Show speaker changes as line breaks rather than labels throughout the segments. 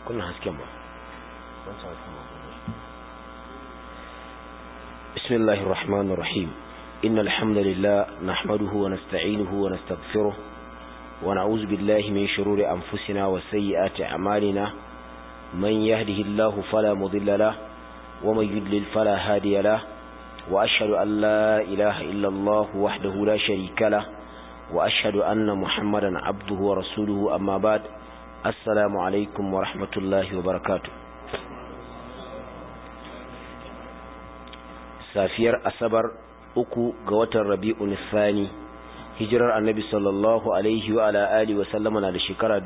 kunna hasken ba بسم الله الرحمن الرحيم إن الحمد لله نحمده ونستعينه ونستغفره ونعوذ بالله من شرور أنفسنا وسيئات أعمالنا من يهده الله فلا مضل له ومن يدلل فلا هادي له وأشهد أن لا إله إلا الله وحده لا شريك له وأشهد أن محمدا عبده ورسوله أما بعد السلام عليكم ورحمة الله وبركاته safiyar asabar uku ga watan rabi'un thani hijirar annabi sallallahu alaihi wa ala alihi wa sallama na da shekara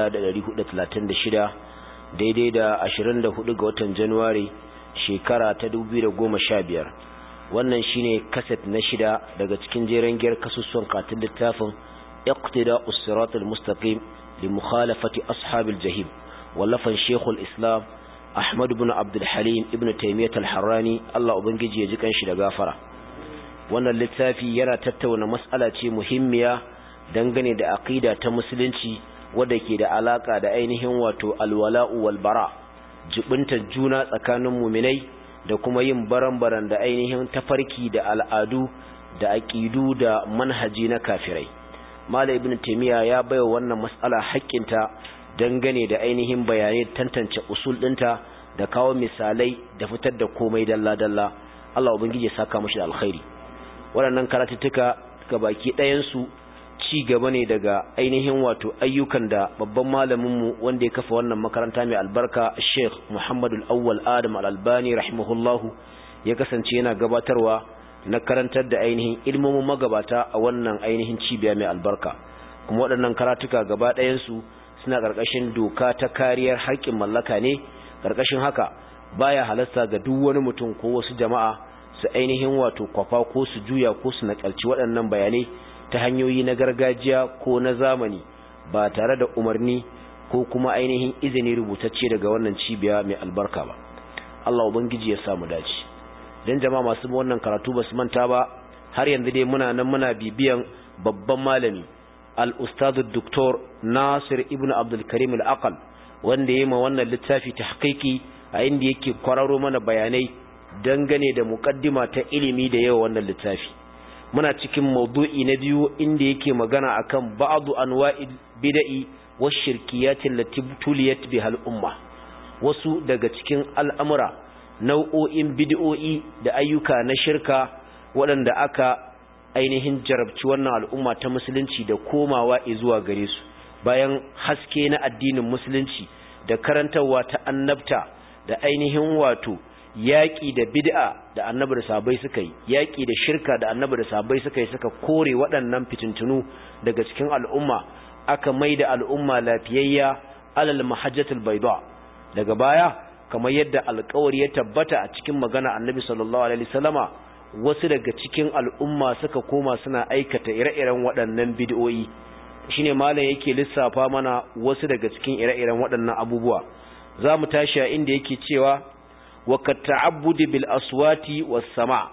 1436 daidai da 24 ga watan januwari shekara ta 2015 wannan shine kaset na shida daga cikin jeren giyar kasusuwan katin littafin iqtida us-sirat al-mustaqim li mukhalafati ashabil jahim wallafan shekul islam Ahmad ibn Abdul Halim ibn Taymiyyah al-Harrani Allah ubangiji ya ji kanshi da gafara wannan littafi yana tattauna mas'ala ce muhimmiya dangane da aqida ta musulunci wadda ke da alaka da ainihin wato alwala'u wal bara jibinta juna tsakanin muminai da kuma yin baran-baran da ainihin tafarki da al'adu da aqidu da manhaji na kafirai Malam ibn Taymiyyah ya baiwa wannan mas'ala haƙƙinta dangane da ainihin bayanai tantance usul ɗinta da kawo misalai da fitar da komai dalla-dalla Allah ubangiji ya saka mashi da alkhairi waɗannan karatuttuka ga baki ɗayansu ci gaba ne daga ainihin wato ayyukan da babban malaminmu wanda ya kafa wannan makaranta mai albarka Sheikh Muhammadu Al-Awwal Adam Al-Albani rahimahullahu ya kasance yana gabatarwa na karantar da ainihin ilmomin magabata a wannan ainihin cibiya mai albarka kuma waɗannan karatuka gaba ɗayansu suna ƙarƙashin doka ta kariyar haƙƙin mallaka ne ƙarƙashin haka baya halasta ga duk wani mutum ko wasu jama'a su ainihin wato kwafa ko su juya ko su nakalci waɗannan bayanai ta hanyoyi na gargajiya ko na zamani ba tare da umarni ko kuma ainihin izini rubutacce daga wannan cibiya mai albarka ba Allah ubangiji ya samu dace dan jama'a masu wannan karatu ba su manta ba har yanzu dai muna nan muna bibiyan babban malami al'ustadu Dr. Nasir Ibn Abdulkarim al'aqal wanda ya ma wannan littafi ta haƙiƙi a inda yake kwararo mana bayanai dangane da muƙaddima ta ilimi da yawa wannan littafi. Muna cikin maudu'i na biyu inda yake magana akan ba'adu anwa'il bida'i wa shirkiyatin latibtuliyat bihal umma wasu daga cikin al'amura nau'o'in bid'o'i da ayyuka na shirka waɗanda aka ainihin jarabci wannan al'umma ta musulunci da komawa zuwa gare su bayan haske na addinin musulunci da karantarwa ta annabta da ainihin wato yaƙi da bid'a da annabi da sabai suka yi yaƙi da shirka da annabi da sabai suka yi suka kore waɗannan fitintunu daga cikin al'umma aka mai da al'umma lafiyayya alal mahajjatul bayda daga baya kamar yadda alƙawari ya tabbata a cikin magana annabi sallallahu alaihi wasallama wasu daga cikin al'umma suka koma suna aikata ire-iren waɗannan bid'o'i shine malam yake lissafa mana wasu daga cikin ire-iren waɗannan abubuwa za mu tashi a inda yake cewa wa ta'abbudi bil aswati was sama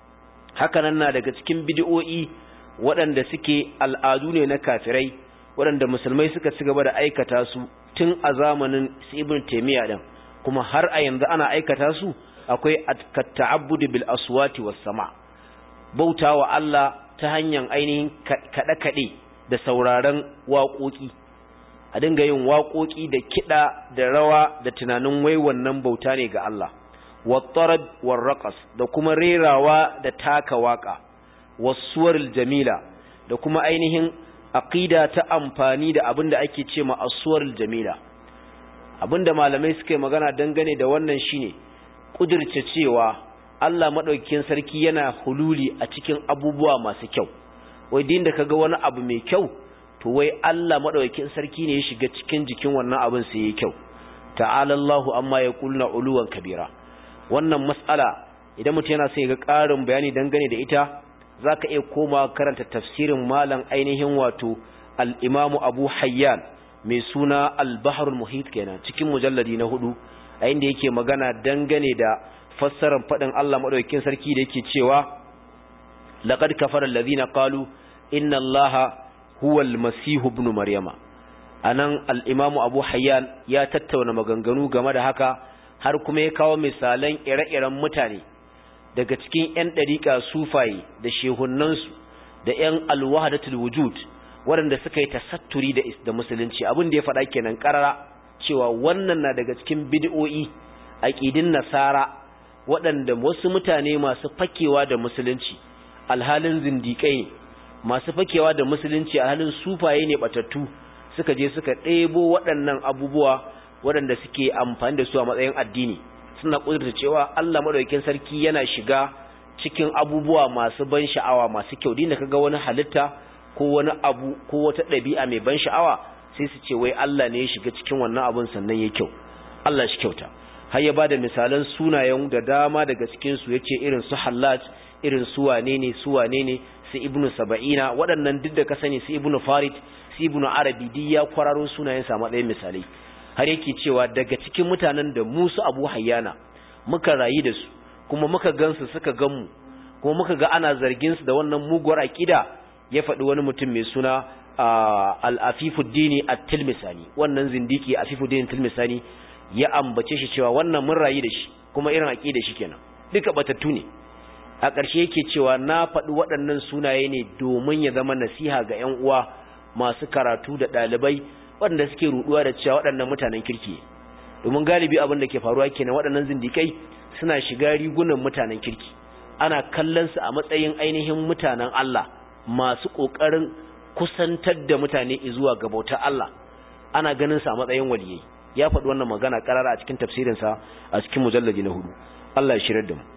haka nan na daga cikin bid'o'i waɗanda suke al'adu ne na kafirai waɗanda musulmai suka ci gaba da aikata su tun a zamanin ibn taymiya din kuma har a yanzu ana aikata su akwai ta'abbudi bil aswati was sama bautawa Allah ta hanyar ainihin kada kade da sauraron waƙoƙi a dinga yin waƙoƙi da kida da rawa da tunanin wai wannan bauta ne ga Allah wattarad warraqas da kuma rerawa da taka waka wasuwaril jamila da kuma ainihin aqida ta amfani da abinda ake ce ma aswaril jamila abinda malamai suke magana dangane da wannan shine kudirce cewa Allah maɗaukakin sarki yana hululi a cikin abubuwa masu kyau wai din da kaga wani abu mai kyau to wai Allah maɗaukakin sarki ne ya shiga cikin jikin wannan abin sai yayi kyau ta'ala Allahu amma yaquluna uluwan kabira wannan mas'ala idan mutum yana sai ga ƙarin bayani dangane da ita zaka iya koma karanta tafsirin malam ainihin wato al-Imam Abu Hayyan mai suna Al-Bahrul Muhit kenan cikin mujalladi na hudu a inda yake magana dangane da fassarar faɗin Allah maɗaukakin sarki da yake cewa laqad kafara allazina qalu inna allaha huwa almasih ibn maryama anan al-Imam Abu Hayyan ya tattauna maganganu game da haka har kuma ya kawo misalan ire-iren mutane daga cikin 'yan ɗariƙa sufaye da shehunnansu da 'yan alwahadatul wujud waɗanda suka yi tasatturi da da musulunci abin da ya faɗa kenan ƙarara cewa wannan na daga cikin bid'o'i aqidin nasara waɗanda wasu mutane masu fakewa da musulunci alhalin zindiƙai ne masu fakewa da musulunci alhalin sufaye ne batattu suka je suka ɗebo waɗannan abubuwa waɗanda suke amfani da su a matsayin addini suna ƙudurta cewa Allah madaukakin sarki yana shiga cikin abubuwa masu ban sha'awa masu kyau dinda kaga wani halitta ko wani abu ko wata ɗabi'a mai ban sha'awa sai su ce wai Allah ne ya shiga cikin wannan abun sannan ya kyau Allah shi kyauta har ya bada misalan sunayen da dama daga cikin su yace irin su Hallaj irin su wane ne su wane ne su Ibnu Saba'ina waɗannan duk da ka sani su Ibnu Farid su Ibnu Arabi duk ya kwararo sunayen sa matsayin misalai har yake cewa daga cikin mutanen da Musu Abu Hayyana muka rayu da su kuma muka gansu suka gan mu kuma muka ga ana zargin su da wannan muguwar aqida ya faɗi wani mutum mai suna al-Afifuddini at-Tilmisani wannan zindiki Afifuddin at-Tilmisani ya ambace shi cewa wannan mun rayu da shi kuma irin aqida shi kenan duka batattu ne a ƙarshe yake cewa na faɗi waɗannan sunaye ne domin ya zama nasiha ga ƴan uwa masu karatu da ɗalibai waɗanda suke ruɗuwa da cewa waɗannan mutanen kirki domin galibi abin da ke faruwa kenan waɗannan zindikai suna shiga rigunan mutanen kirki ana kallon su a matsayin ainihin mutanen Allah masu ƙoƙarin kusantar da mutane zuwa ga bautar Allah ana ganin su a matsayin waliyai ya faɗi wannan magana ƙarara a cikin tafsirinsa a cikin mujallaji na hudu Allah ya shirar da mu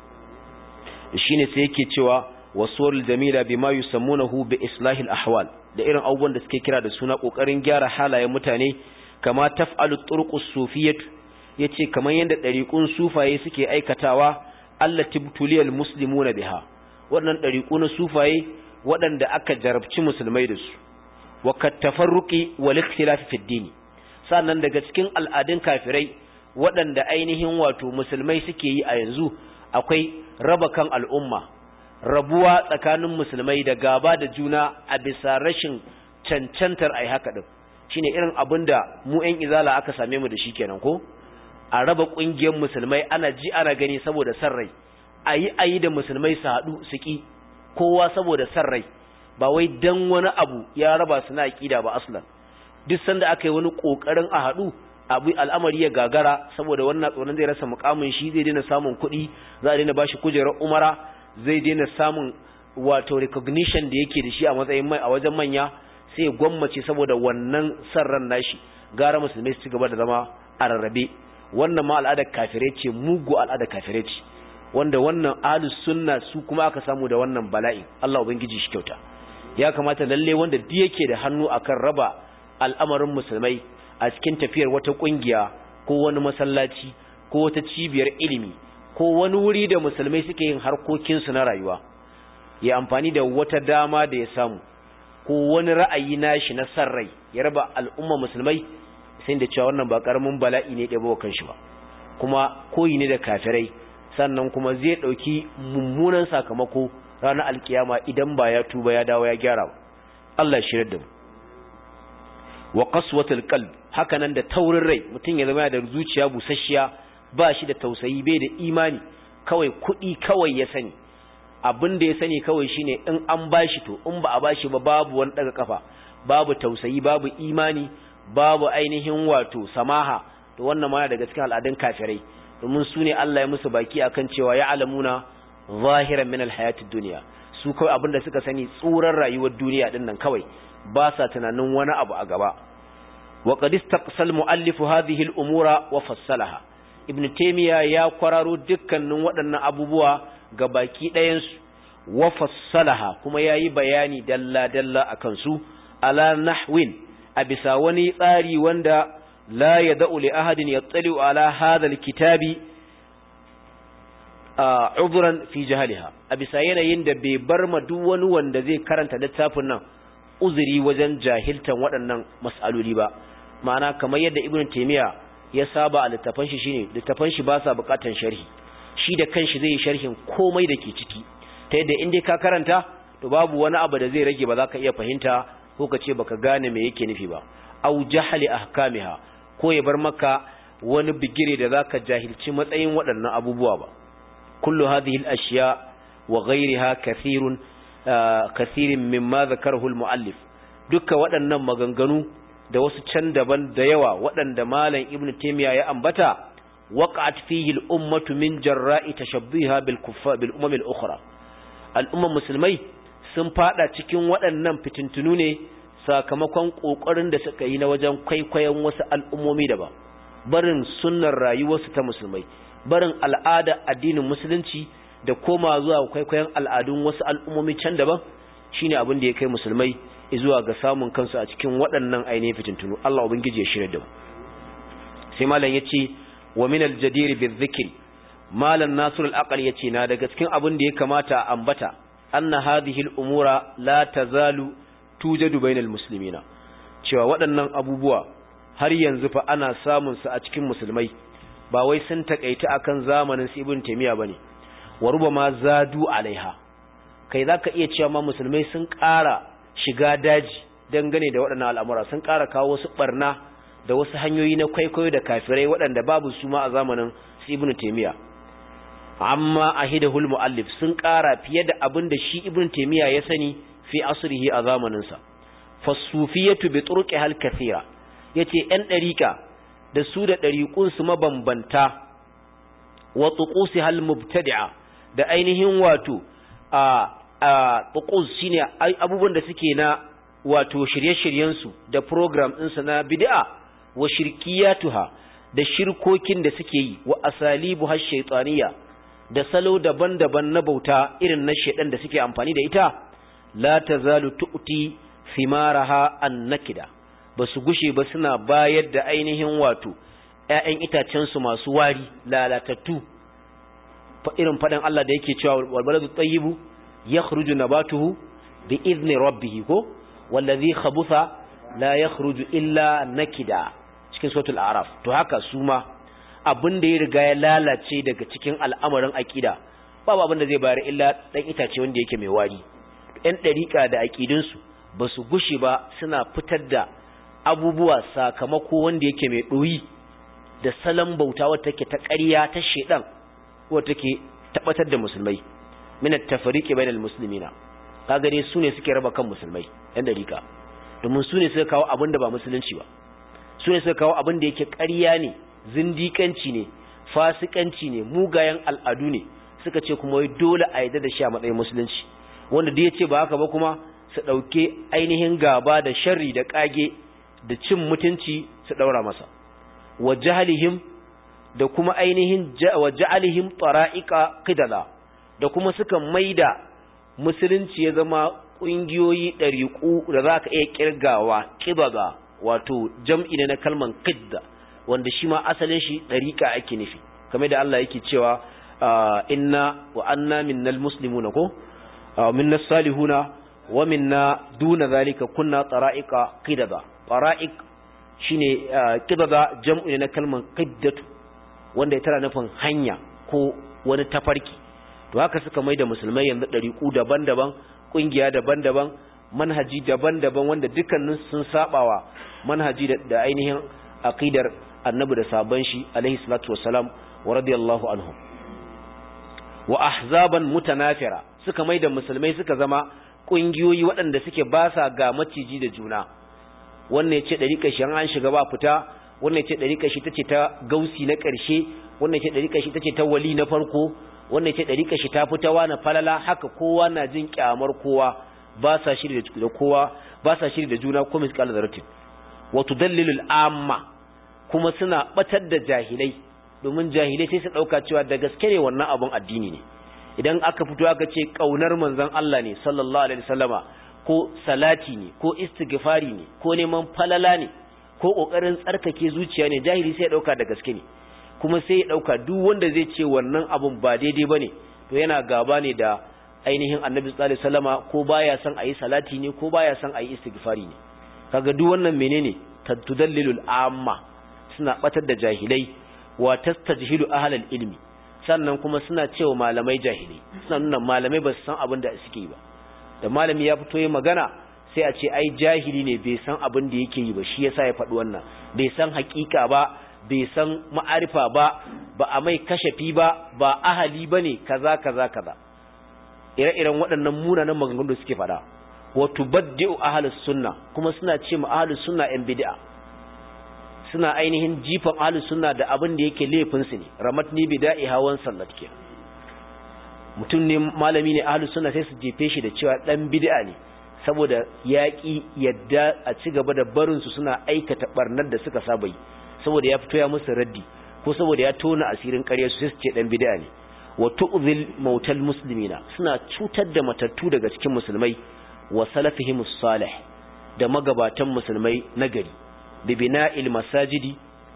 shine sai yake cewa wasuwar jamila bima yusammunahu bi islahil ahwal da irin abubuwan da suke kira da suna kokarin gyara halayen mutane kama taf'alu turqus sufiyyah yace kaman yanda dariqun sufaye suke aikatawa allati butuliyal muslimuna biha wannan dariqu na sufaye waɗanda aka jarabci musulmai da su wa katafarruqi wal ikhtilaf fi ad sannan daga cikin al'adun kafirai waɗanda ainihin wato musulmai suke yi a yanzu akwai raba kan al'umma rabuwa tsakanin musulmai da gaba da juna a bisa rashin cancantar ai haka din shine irin abin da mu ƴan izala aka same mu da shi kenan ko a raba ƙungiyar musulmai ana ji ana gani saboda san rai ayi ayi da musulmai su haɗu su ki kowa saboda san rai ba wai dan wani abu ya raba su na aqida ba aslan duk sanda aka yi wani kokarin a haɗu abu al'amari ya gagara saboda wannan tsoron zai rasa mukamin shi zai daina samun kuɗi za a daina bashi kujerar umara zai daina samun wato recognition da yake da shi a matsayin mai a wajen manya sai ya gwammace saboda wannan sarran nashi gara musulmai su ci gaba da zama a rarrabe wannan ma al'adar kafirai ce mugu al'adar kafirai ce wanda wannan ahlus sunna su kuma aka samu da wannan bala'i Allah ubangiji shi kyauta ya kamata lalle wanda duk yake da hannu akan raba al'amarin musulmai a cikin tafiyar wata kungiya ko wani masallaci ko wata cibiyar ilimi ko wani wuri da musulmai suke yin harkokinsu na rayuwa ya amfani da wata dama da ya samu ko wani ra'ayi nashi na san rai ya raba al'umma musulmai sai da cewa wannan ba karamin bala'i ne ɗaya kan shi ba kuma koyi ne da kafirai sannan kuma zai ɗauki mummunan sakamako ranar alkiyama idan ba ya tuba ya dawo ya gyara ba Allah ya shirar da mu wa qaswatul qalb hakanan da taurin rai mutum ya zama da zuciya busasshiya ba shi da tausayi bai da imani kawai kuɗi kawai ya sani abin da ya sani kawai shine in an bashi to in ba a bashi ba babu wani daga kafa babu tausayi babu imani babu ainihin wato samaha to wannan ma daga cikin al'adun kafirai domin su ne Allah ya musu baki akan cewa ya alamuna zahiran min alhayatid dunya su kawai abin da suka sani tsuran rayuwar duniya din nan kawai ba sa tunanin wani abu a gaba wa qad istaqsal muallif hadhihi al-umura wa fassalaha ibn taymiya ya kwararo dukkanin waɗannan abubuwa ga baki ɗayan su wa fassalaha kuma yayi bayani dalla dalla akan su ala nahwin a bisa wani tsari wanda la yad'u li ahadin yattali'u ala hadha al-kitabi udhran fi jahliha a bisa yanayin da bai bar ma duk wani wanda zai karanta littafin nan uzuri wajen jahiltan waɗannan mas'aloli ba ma'ana kamar yadda ibn taymiya ya saba a littafan shi shine littafan shi ba sa buƙatan sharhi shi da kanshi zai yi sharhin komai da ke ciki ta yadda in dai ka karanta to babu wani abu da zai rage ba za ka iya fahimta ko ka ce baka gane me yake nufi ba aw jahli ahkamiha ko ya bar maka wani bigire da zaka jahilci matsayin waɗannan abubuwa ba kullu hadhihi al-ashya wa ghayriha kathirun kathirin mimma zakarahu al-muallif duka waɗannan maganganu da wasu can daban da yawa waɗanda malam ibn taymiya ya ambata waqa'at fihi al-ummatu min jarra'i tashabbiha bil kuffar bil umam al-ukhra al-ummar musulmai sun fada cikin waɗannan fitintunu ne sakamakon kokarin da suka yi na wajen kwaikwayon wasu al'ummomi daban barin sunnar rayuwarsu ta musulmai barin al'ada addinin musulunci da koma zuwa kwaikwayon al'adun wasu al'ummomi can daban shine abin da ya kai musulmai zuwa ga samun kansu a cikin waɗannan ainihin fitintunu Allah ubangiji ya shirya da mu sai malam yace wa min al-jadir bi-dhikr malam nasir al-aqal yace na daga cikin abin da ya kamata a ambata anna hadhihi al-umura la tazalu tujadu bainal muslimina cewa waɗannan abubuwa har yanzu fa ana samun su a cikin musulmai ba wai sun takaita akan zamanin su ibn taymiya bane wa rubama zadu alaiha kai zaka iya cewa ma musulmai sun ƙara shiga daji dangane da waɗannan al'amura sun ƙara kawo wasu barna da wasu hanyoyi na kwaikwayo da kafirai waɗanda babu su ma a zamanin su ibn taymiya amma ahidahul muallif sun ƙara fiye da abin da shi ibn taymiya ya sani fi asrihi a zamanin sa fasufiyatu bi turqiha al-kathira yace ɗan ɗariƙa da su da ɗariƙun su mabambanta wa tuqusiha al-mubtadi'a da ainihin wato a a tuqus shine abubuwan da suke na wato shirye-shiryen su da program din su na bid'a wa shirkiyatuha da shirkokin da suke yi wa asalibu har shaytaniya da salo daban-daban na bauta irin na shedan da suke amfani da ita la tazalu tu'ti thimaraha an-nakida basu gushe ba suna bayar da ainihin wato ƴaƴan itacen su masu wari lalatattu irin fadan Allah da yake cewa wal baladu tayyibu yakhruju nabatuhu bi idni rabbih ko wallazi khabutha la yakhruju illa nakida cikin suratul a'raf to haka su ma abin da ya riga ya lalace daga cikin al'amarin aqida babu abin da zai bayar illa dan itace wanda yake mai wari ɗan ɗariƙa da aƙidinsu ba su gushe ba suna fitar da abubuwa sakamako wanda yake mai ɗoyi da salon bauta wata take ta ƙarya ta shaidan wata take tabbatar da musulmai min at-tafriqi bainal muslimina kaga dai sune suke raba kan musulmai ɗan ɗariƙa domin sune suka kawo abin da ba musulunci ba sune suka kawo abin da yake ƙarya ne zindikanci ne fasikanci ne mugayen al'adu ne suka ce kuma wai dole a yarda da shi a matsayin musulunci wanda da ya ce ba haka ba kuma su ɗauke ainihin gaba da sharri da ƙage da cin mutunci su ɗaura masa wa jahalihim da kuma ainihin wa ja'alihim tara'iqa qidala da kuma suka maida musulunci ya zama ƙungiyoyi ɗariƙu da za ka iya ƙirgawa ƙibaba wato jam'i ne na kalman qidda wanda shi ma asalin shi ɗariƙa ake nufi kamar da Allah yake cewa inna wa anna minnal muslimuna ko minna salihuna wa minna duna zalika kunna tara'iqa qidada tara'iq shine qidada jam'u ne na kalman qiddatu wanda ya tara nufin hanya ko wani tafarki to haka suka maida musulmai yanzu dariku daban-daban kungiya daban-daban manhaji daban-daban wanda dukkanin sun sabawa manhaji da ainihin aqidar annabi da sabon shi alaihi salatu wassalam wa radiyallahu anhum wa ahzaban mutanafira suka maida musulmai suka zama kungiyoyi waɗanda suke ba sa ga maciji da juna wannan ya ce ɗariƙa shi an shiga ba fita wannan ya ce ɗariƙa shi ta ce ta gausi na ƙarshe wannan ya ce ɗariƙa shi ta ce ta wali na farko wannan ya ce ɗariƙa shi ta fitawa na falala haka kowa na jin ƙyamar kowa ba sa shiri da kowa ba sa shiri da juna ko misƙal zaratin wa tudallilul amma kuma suna batar da jahilai domin jahilai sai su ɗauka cewa da gaske ne wannan abun addini ne idan aka fito aka ce kaunar manzon Allah ne sallallahu alaihi wasallama ko salati ne ko istighfari ne ko neman falala ne ko kokarin tsarkake zuciya ne jahili sai ya dauka da gaske ne kuma sai ya dauka duk wanda zai ce wannan abun ba daidai bane to yana gaba ne da ainihin annabi sallallahu alaihi wasallama ko baya son ayi salati ne ko baya son ayi istighfari ne kaga duk wannan menene tudallilul amma suna batar da jahilai wa tastajhilu ahlal ilmi sannan kuma suna cewa malamai jahilai suna nuna malamai ba su san abin da suke yi ba da malami ya fito yi magana sai a ce ai jahili ne bai san abin da yake yi ba shi yasa ya faɗi wannan bai san hakika ba bai san ma'arifa ba ba a mai kashafi ba ba ahali bane kaza kaza kaza ire-iren waɗannan munanan maganganun da suke faɗa wa tubaddi'u ahlus sunna kuma suna ce ma ahlus sunna yan bid'a suna ainihin jifan ahlus sunna da abin da yake laifin su ne ramatni bida'i hawan sallat ke mutum ne malami ne ahlus sunna sai su jefe shi da cewa dan bid'a ne saboda yaƙi yadda a ci gaba da barin su suna aikata barnar da suka saba yi saboda ya fito ya musu raddi ko saboda ya tona asirin ƙarya su sai su ce dan bid'a ne wa tu'zil mautal muslimina suna cutar da matattu daga cikin musulmai wa salafihimus salih da magabatan musulmai nagari bi bina'il masajidi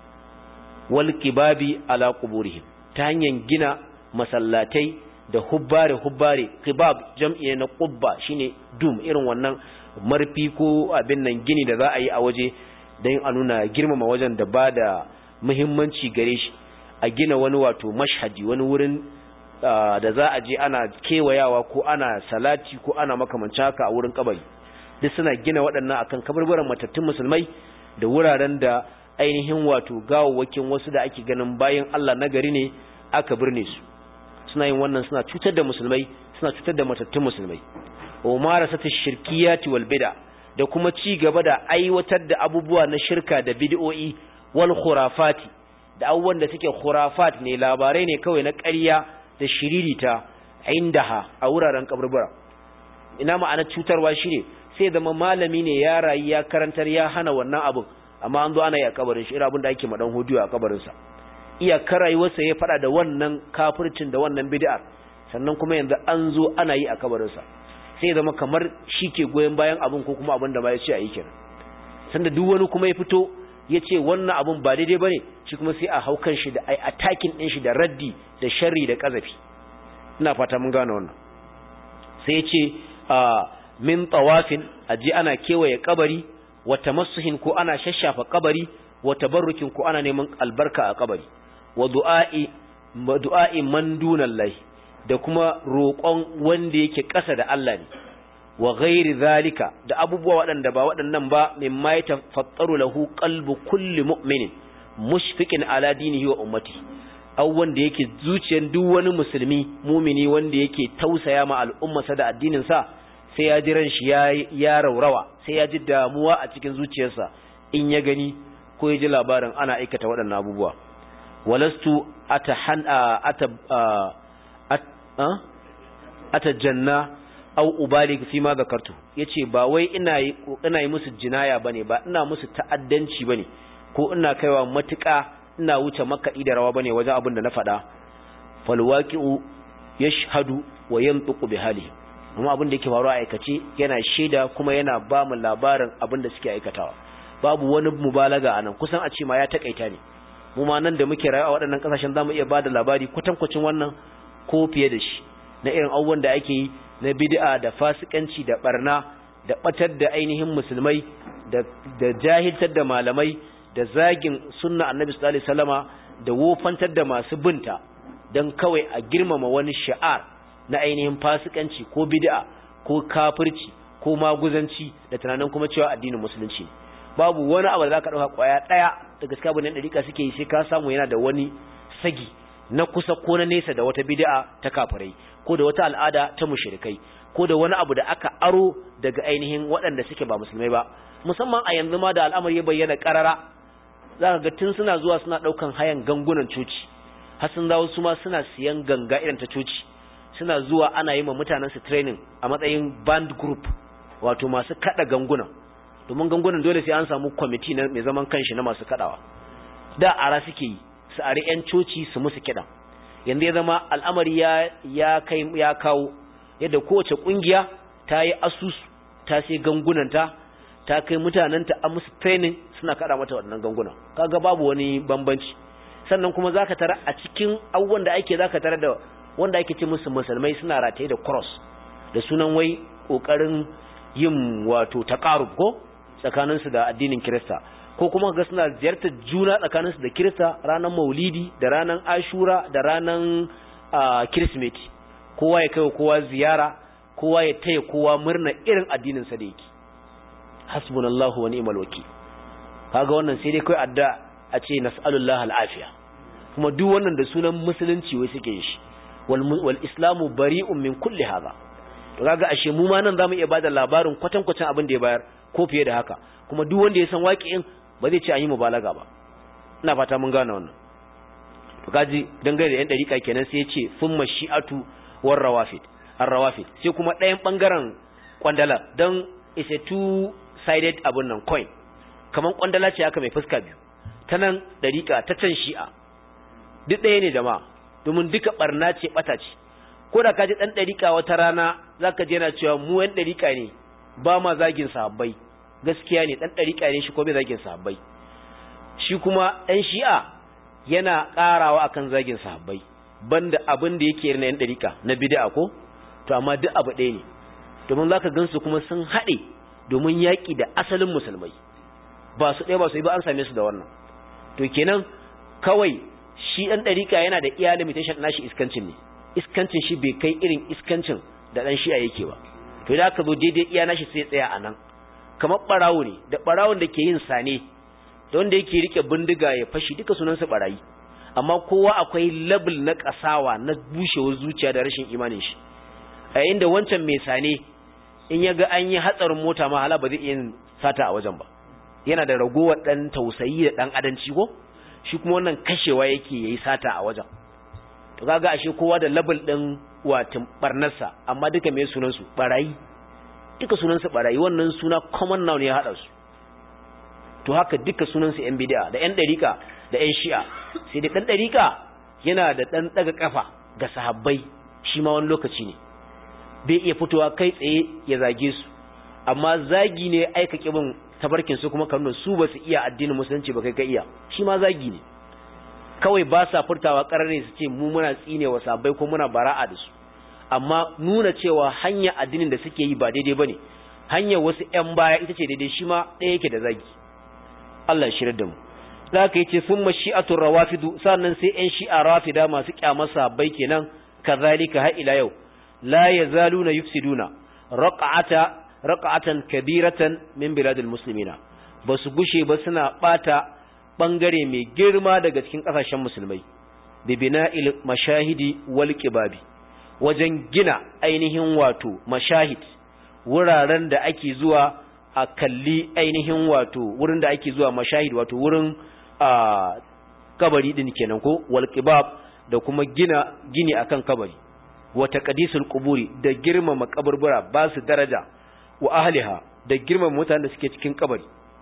wal kibabi ala quburihim ta hanyar gina masallatai da hubbare hubbare kibab jam'i na qubba shine dum irin wannan marfi ko abin nan gini da za a yi a waje don a nuna girmama wajen da ba da muhimmanci gare shi a gina wani wato mashhadi wani wurin da za a je ana kewayawa ko ana salati ko ana makamanci haka a wurin kabari duk suna gina waɗannan akan kabarbaran matattun musulmai da wuraren da ainihin wato gawawwakin wasu da ake ganin bayan Allah nagari ne aka birne su suna yin wannan suna cutar da musulmai suna cutar da matattun musulmai wa marasata shirkiyati wal bid'a da kuma ci gaba da aiwatar da abubuwa na shirka da bid'o'i wal khurafati da abubuwan da suke khurafat ne labarai ne kawai na ƙarya da shiririta indaha a wuraren kaburbura ina ma'ana cutarwa shine sai zama malami ne ya rayu ya karantar ya hana wannan abin amma an zo ana yi a kabarin shi irin abin da ake madan hudiyo a kabarinsa iyakar rayuwarsa ya fada da wannan kafircin da wannan bid'ar sannan kuma yanzu an zo ana yi a kabarinsa sai zama kamar shi ke goyon bayan abin ko kuma abin da ba ya ce a yi kenan sanda duk wani kuma ya fito ya ce wannan abin ba daidai ba ne shi kuma sai a haukan shi da ai attacking ɗin shi da raddi da sharri da ƙazafi ina fata mun gane wannan sai ya ce min tawafin aji ana kewaye kabari wa tamassuhin ko ana shashafa kabari wa tabarrukin ko ana neman albarka a kabari wa du'a'i du'a'i man dunallahi da kuma roƙon wanda yake ƙasa da Allah ne wa ghairi zalika da abubuwa waɗanda ba waɗannan ba mimma ya tafattaru lahu qalbu kulli mu'minin mushfiqin ala dinihi wa ummati aw wanda yake zuciyar duk wani musulmi mumini wanda yake tausaya ma al'ummarsa da addinin sa sai ya ji ran shi ya ya raurawa sai ya ji damuwa a cikin zuciyarsa in ya gani ko ya ji labarin ana aikata waɗannan abubuwa walastu atahan ata atajanna au ubalig fi ma zakartu yace ba wai ina yi ina yi musu jinaya bane ba ina musu ta'addanci bane ko ina kaiwa matuƙa ina wuce makaɗi da rawa bane wajen abin da na faɗa fal waqi'u yashhadu wa yanṭiqu bi hali kuma abin da yake faruwa a aikace yana shaida kuma yana ba mu labarin abin da suke aikatawa babu wani mubalaga anan kusan a ce ma ya takaita ne mu ma nan da muke rayuwa a waɗannan ƙasashen zamu iya bada labari kwatankwacin wannan ko fiye da shi na irin abubuwan da ake yi na bid'a da fasikanci da barna da batar da ainihin musulmai da da jahiltar da malamai da zagin sunna annabi sallallahu alaihi wasallama da wofantar da masu binta dan kawai a girmama wani sha'ar na ainihin fasikanci ko bid'a ko kafirci ko maguzanci da tunanin kuma cewa addinin musulunci babu wani abu da zaka dauka kwaya daya da gaskiya bane dariƙa suke yi sai ka samu yana da wani sagi na kusa ko na nesa da wata bid'a ta kafirai ko da wata al'ada ta mushrikai ko da wani abu da aka aro daga ainihin waɗanda suke ba musulmai ba musamman a yanzu ma da al'amari ya bayyana karara zaka ga tun suna zuwa suna daukan hayan gangunan coci har sun dawo su ma suna siyan ganga irin ta coci suna zuwa ana yi ma mutanen su training a matsayin band group wato masu kada gangunan domin gangunan dole sai an samu kwamiti na mai zaman kanshi na masu kadawa da ara suke yi su are yan coci su musu kiɗan yanzu ya zama al'amari ya ya kai ya kawo yadda kowace kungiya ta yi asusu ta sai gangunanta ta kai mutanenta a musu training suna kada mata wannan ganguna kaga babu wani bambanci sannan kuma zaka tara a cikin abubuwan da ake zaka tara da wanda ake ce musu musulmai suna rataye da cross da sunan wai kokarin yin wato taqarrub ko tsakaninsu da addinin Kirista ko kuma ga suna ziyartar juna tsakaninsu da Kirista ranar Maulidi da ranar Ashura da ranar Kirsimeti kowa ya kai kowa ziyara kowa ya taya kowa murna irin addinin sa da yake hasbunallahu wa ni'mal wakil kaga wannan sai dai kai adda a ce nas'alullah al'afiya kuma duk wannan da sunan musulunci wai suke shi wal wal islamu bari'un min kulli hadha to kaga ashe mu ma nan zamu iya bada labarin kwatankwacin abin da ya bayar ko fiye da haka kuma duk wanda ya san waƙi'in ba zai ce an yi mubalaga ba ina fata mun gane wannan to kaji dangane da yan dariƙa kenan sai ya ce thumma shi'atu war rawafid ar rawafid sai kuma ɗayan bangaren kwandala dan is a two sided abun nan coin kaman kwandala ce haka mai fuska biyu ta nan dariƙa ta can shi'a duk ɗaya ne jama'a domin duka barna ce bata ce ko da kaji dan dariƙa wata rana zaka je yana cewa mu yan dariƙa ne ba ma zagin sahabbai gaskiya ne dan dariƙa ne shi ko bai zagin sahabbai shi kuma ɗan shi'a yana ƙarawa akan zagin sahabbai banda abin da yake na yan dariƙa na bid'a ko to amma duk abu ɗaya ne domin zaka gansu kuma sun haɗe domin yaƙi da asalin musulmai ba su ɗaya ba su yi ba an same su da wannan to kenan kawai shi ɗan ɗariƙa yana da iya limitation nashi iskancin ne iskancin shi bai kai irin iskancin da ɗan shi'a yake ba to idan aka zo daidai iya nashi sai tsaya a nan kamar ɓarawo ne da ɓarawon da ke yin sane da wanda yake rike bindiga ya fashi duka sunansa ɓarayi amma kowa akwai level na ƙasawa na bushewar zuciya da rashin imanin shi a yayin da wancan mai sane in ya ga an yi hatsarin mota ma hala ba zai iya sata a wajen ba yana da ragowar ɗan tausayi da ɗan adanci ko shi kuma wannan kashewa yake yayi sata a wajen to kaga ashe kowa da level din watin barnarsa amma duka me sunan su barayi duka sunan su barayi wannan suna common noun ya hada su to haka duka sunan su yan bid'a da yan dariqa da yan shi'a sai da dan dariqa yana da dan daga kafa ga sahabbai shi ma wani lokaci ne bai iya fitowa kai tsaye ya zage su amma zagi ne aika kibin tabarkin su kuma kanun su ba su iya addinin musulunci ba kai ka iya shi ma zagi ne kawai ba sa furtawa karare su ce mu muna tsine wa sabai ko muna bara'a da su amma nuna cewa hanya addinin da suke yi ba daidai bane hanyar wasu ƴan baya ita ce daidai shi ma ɗaya yake da zagi Allah ya shirar da mu zaka yace summa shi'atur rawafidu sannan sai ƴan shi'a rafida masu kyamar sabai kenan kazalika har ila yau la yazaluna yufsiduna raq'ata raq'atan kabiratan min biladil muslimina basu gushe ba suna bata bangare mai girma daga cikin kasashen musulmai bi bina'il mashahidi wal qibabi wajen gina ainihin wato mashahid wuraren da ake zuwa a kalli ainihin wato wurin da ake zuwa mashahid wato wurin a kabari din kenan ko wal qibab da kuma gina gini akan kabari wa taqdisul quburi da girmama kaburbura ba su daraja wa ahliha da girmama mutanen da suke cikin kabari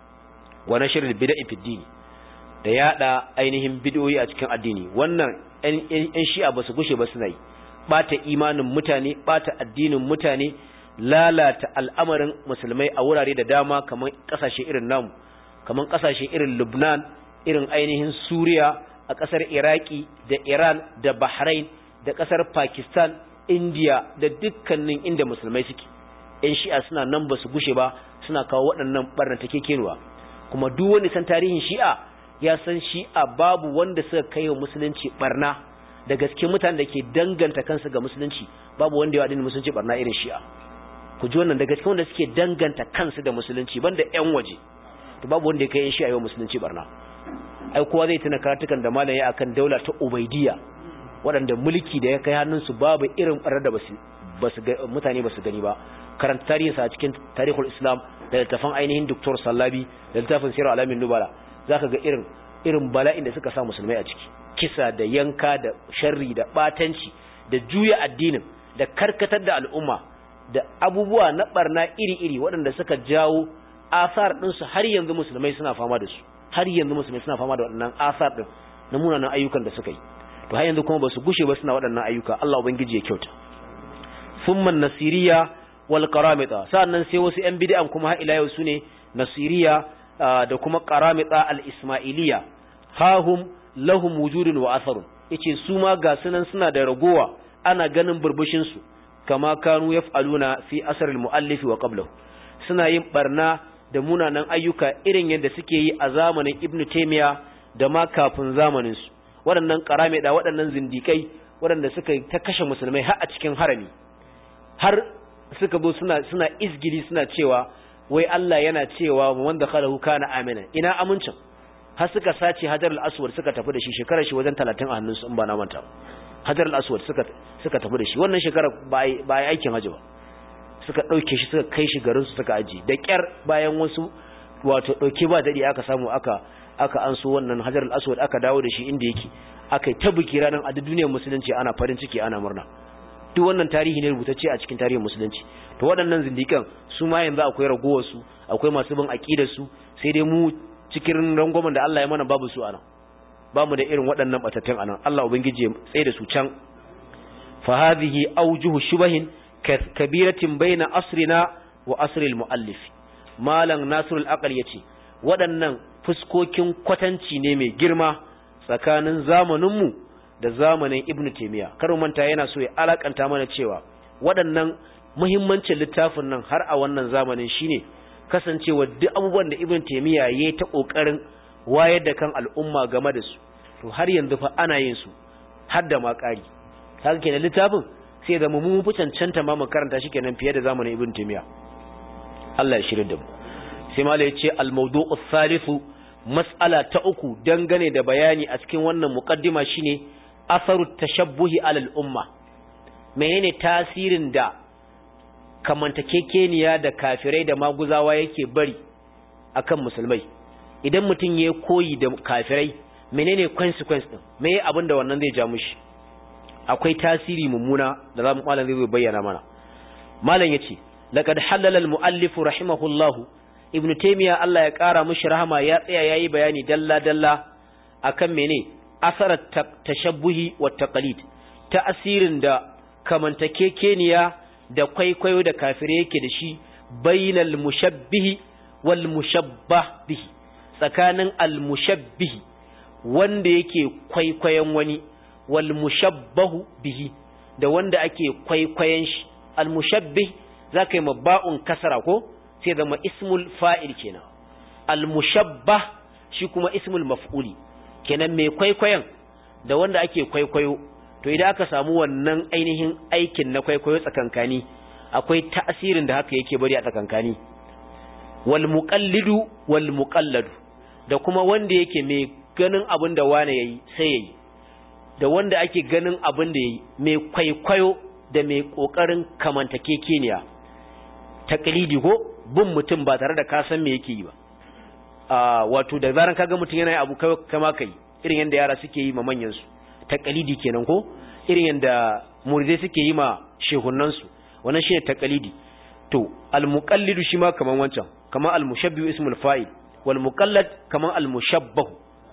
wa nashrul bid'i fid din da yada ainihin bid'o'i a cikin addini wannan ɗan shi'a ba su gushe ba suna yi bata imanin mutane bata addinin mutane lalata al'amarin musulmai a wurare da dama kamar kasashe irin namu kamar kasashe irin Lubnan irin ainihin Suriya a kasar Iraki da Iran da Bahrain da kasar Pakistan India da dukkanin inda musulmai suke ‘yan shi'a suna nan ba su gushe ba suna kawo waɗannan ɓarna ta kekenuwa kuma duk wani san tarihin shi'a ya san shi'a babu wanda suka kai wa musulunci ɓarna da gaske mutanen da ke danganta kansu ga musulunci babu wanda ya addinin musulunci ɓarna irin shi'a ku ji wannan da gaske wanda suke danganta kansu da musulunci banda ‘yan waje to babu wanda ya kai ‘yan shi'a yau musulunci ɓarna ai kowa zai tuna karatukan da malam ya akan daula ta ubaidiyya waɗanda mulki da ya kai hannunsu babu irin ɓarar da mutane ba su gani ba karanta tarihinsa a cikin tarihul islam da littafin ainihin doktor sallabi da littafin sirar alamin nubala za ka ga irin irin bala'in da suka sa musulmai a ciki kisa da yanka da sharri da batanci da juya addinin da karkatar da al'umma da abubuwa na barna iri-iri waɗanda suka jawo asar ɗinsu har yanzu musulmai suna fama da su har yanzu musulmai suna fama da waɗannan asar ɗin na munanan ayyukan da suka yi to har yanzu kuma ba su gushe ba suna waɗannan ayyuka Allah ubangiji ya kyauta summan nasiriya wal qaramita sannan sai wasu yan bid'an kuma har ila yau sune nasiriya da kuma qaramita al ismailiya hahum lahum wujudun wa atharun yace su ma ga sunan suna da ragowa ana ganin burbushin su kama kanu yaf'aluna fi asr al muallif wa qablahu suna yin barna da munanan ayyuka irin yadda suke yi a zamanin ibnu taymiya da ma kafin zamanin su waɗannan qaramita waɗannan zindikai waɗanda suka ta kashe musulmai har a cikin harami har suka zo suna suna izgili suna cewa wai Allah yana cewa wanda khalahu kana amina ina amincin har suka sace hajar al-aswad suka tafi da shi shekarar shi wajen 30 a hannunsu in ba na manta hajar al-aswad suka suka tafi da shi wannan shekara ba ba aikin haji ba suka dauke shi suka kai shi garin su suka aji da kyar bayan wasu wato dauke ba dadi aka samu aka aka anso wannan hajar al-aswad aka dawo da shi inda yake aka yi ta biki ranar a duniyar musulunci ana farin ciki ana murna duk wannan tarihi ne rubutacce a cikin tarihin musulunci to waɗannan zindikan su ma yanzu akwai ragowar su akwai masu bin aqidar su sai dai mu cikin rangwamen da Allah ya mana babu su anan bamu da irin waɗannan batattun anan Allah ubangiji ya tsaye da su can fa hadhihi awjuhu shubahin kabiratin baina asrina wa asri al-muallif malam nasir al-aqal yace waɗannan fuskokin kwatanci ne mai girma tsakanin zamaninmu da zamanin ibnu taymiya kar manta yana so ya alakanta mana cewa waɗannan muhimmancin littafin nan har a wannan zamanin shine kasancewa duk abubuwan da ibnu taymiya yayi ta kokarin wayar da kan al'umma game da su to har yanzu fa ana yin su har da ma ƙari haka kenan littafin sai da mu mu fi cancanta ma mu karanta shi kenan fiye da zamanin ibnu taymiya Allah ya shirya da mu sai malai ya ce al-mawdu'u thalithu mas'ala ta uku dangane da bayani a cikin wannan muqaddima shine asaru tashabbuhi alal umma menene tasirin da kamantakekeniya da kafirai da maguzawa yake bari akan musulmai idan mutum ya koyi da kafirai menene consequence din meye abin da wannan zai ja mushi akwai tasiri mummuna da zamu malam zai bayyana mana malam yace laqad halala al muallif rahimahullahu ibn taymiya Allah ya kara mishi rahama ya tsaya yayi bayani dalla dalla akan mene asarar tashabbuhi wa taqlid ta'asirin da kamantakekeniya da kwaikwayo da kafire yake da shi bainal mushabbihi wal mushabbah bihi tsakanin al mushabbihi wanda yake kwaikwayon wani wal mushabbahu bihi da wanda ake kwaikwayon shi al mushabbih zaka yi mabba'un kasara ko sai zama ismul fa'il kenan al mushabbah shi kuma ismul maf'uli kenan mai kwaikwayon da wanda ake kwaikwayo to idan aka samu wannan ainihin aikin na kwaikwayo tsakankani akwai ta'asirin da haka yake bari a tsakankani wal muqallidu wal muqalladu da kuma wanda yake mai ganin abin da wane yayi sai yayi da wanda ake ganin abin da yayi mai kwaikwayo da mai kokarin kamantakekeniya taqlidi ko bin mutum ba tare da ka san me yake yi ba a wato da zaran kaga mutum yana abu kama kai irin yanda yara suke yi ma manyan su taqlidi kenan ko irin yanda muridai suke yi ma shehunan su wannan shine taqlidi to al muqallidu shi ma kaman wancan kaman al mushabbihu ismul fa'il wal muqallad kaman al mushabbah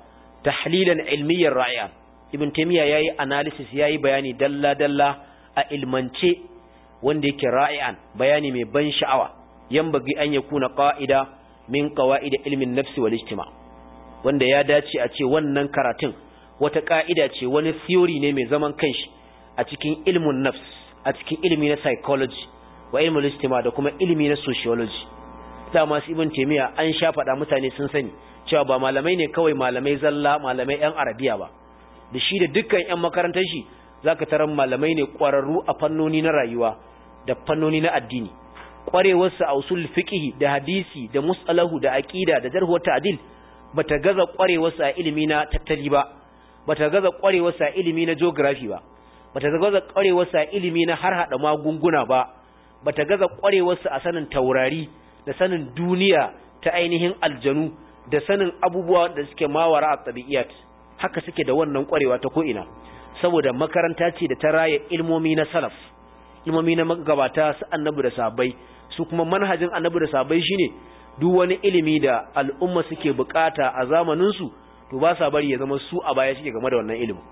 tahlilan ilmiyan ra'iyan ibn taymiya yayi analysis yayi bayani dalla dalla a ilmance wanda yake ra'ian bayani mai ban sha'awa yambagi an yakuna qa'ida min qawaid ilmin nafsi wal ijtima wanda ya dace a ce wannan karatun wata ka'ida ce wani theory ne mai zaman kanshi a cikin ilmun nafs a cikin ilmi na psychology wa ilmul ijtima da kuma ilmi na sociology da masu ibn taymiya an sha faɗa mutane sun sani cewa ba malamai ne kawai malamai zalla malamai yan arabiya ba da shi da dukkan yan makarantar shi zaka tarar malamai ne ƙwararru a fannoni na rayuwa da fannoni na addini ƙwarewarsa a usul fiqh da hadisi da musalahu da aqida da jarh wa ta'dil bata gaza ƙwarewarsa a ilimi na tattali ba bata gaza ƙwarewarsa a ilimi na geography ba bata gaza ƙwarewarsa a ilimi na har hada magunguna ba bata gaza ƙwarewarsa a sanin taurari da sanin duniya ta ainihin aljanu da sanin abubuwa da suke mawara a tabi'iyat haka suke da wannan ƙwarewa ta ko ina saboda makaranta ce da ta raya ilmomi na salaf ilmomi na magabata su annabi da sahabbai su kuma manhajin annabi da sahabbai shine duk wani ilimi da al'umma suke bukata a zamanin su to ba sa bari ya zama su a baya suke game da wannan ilimin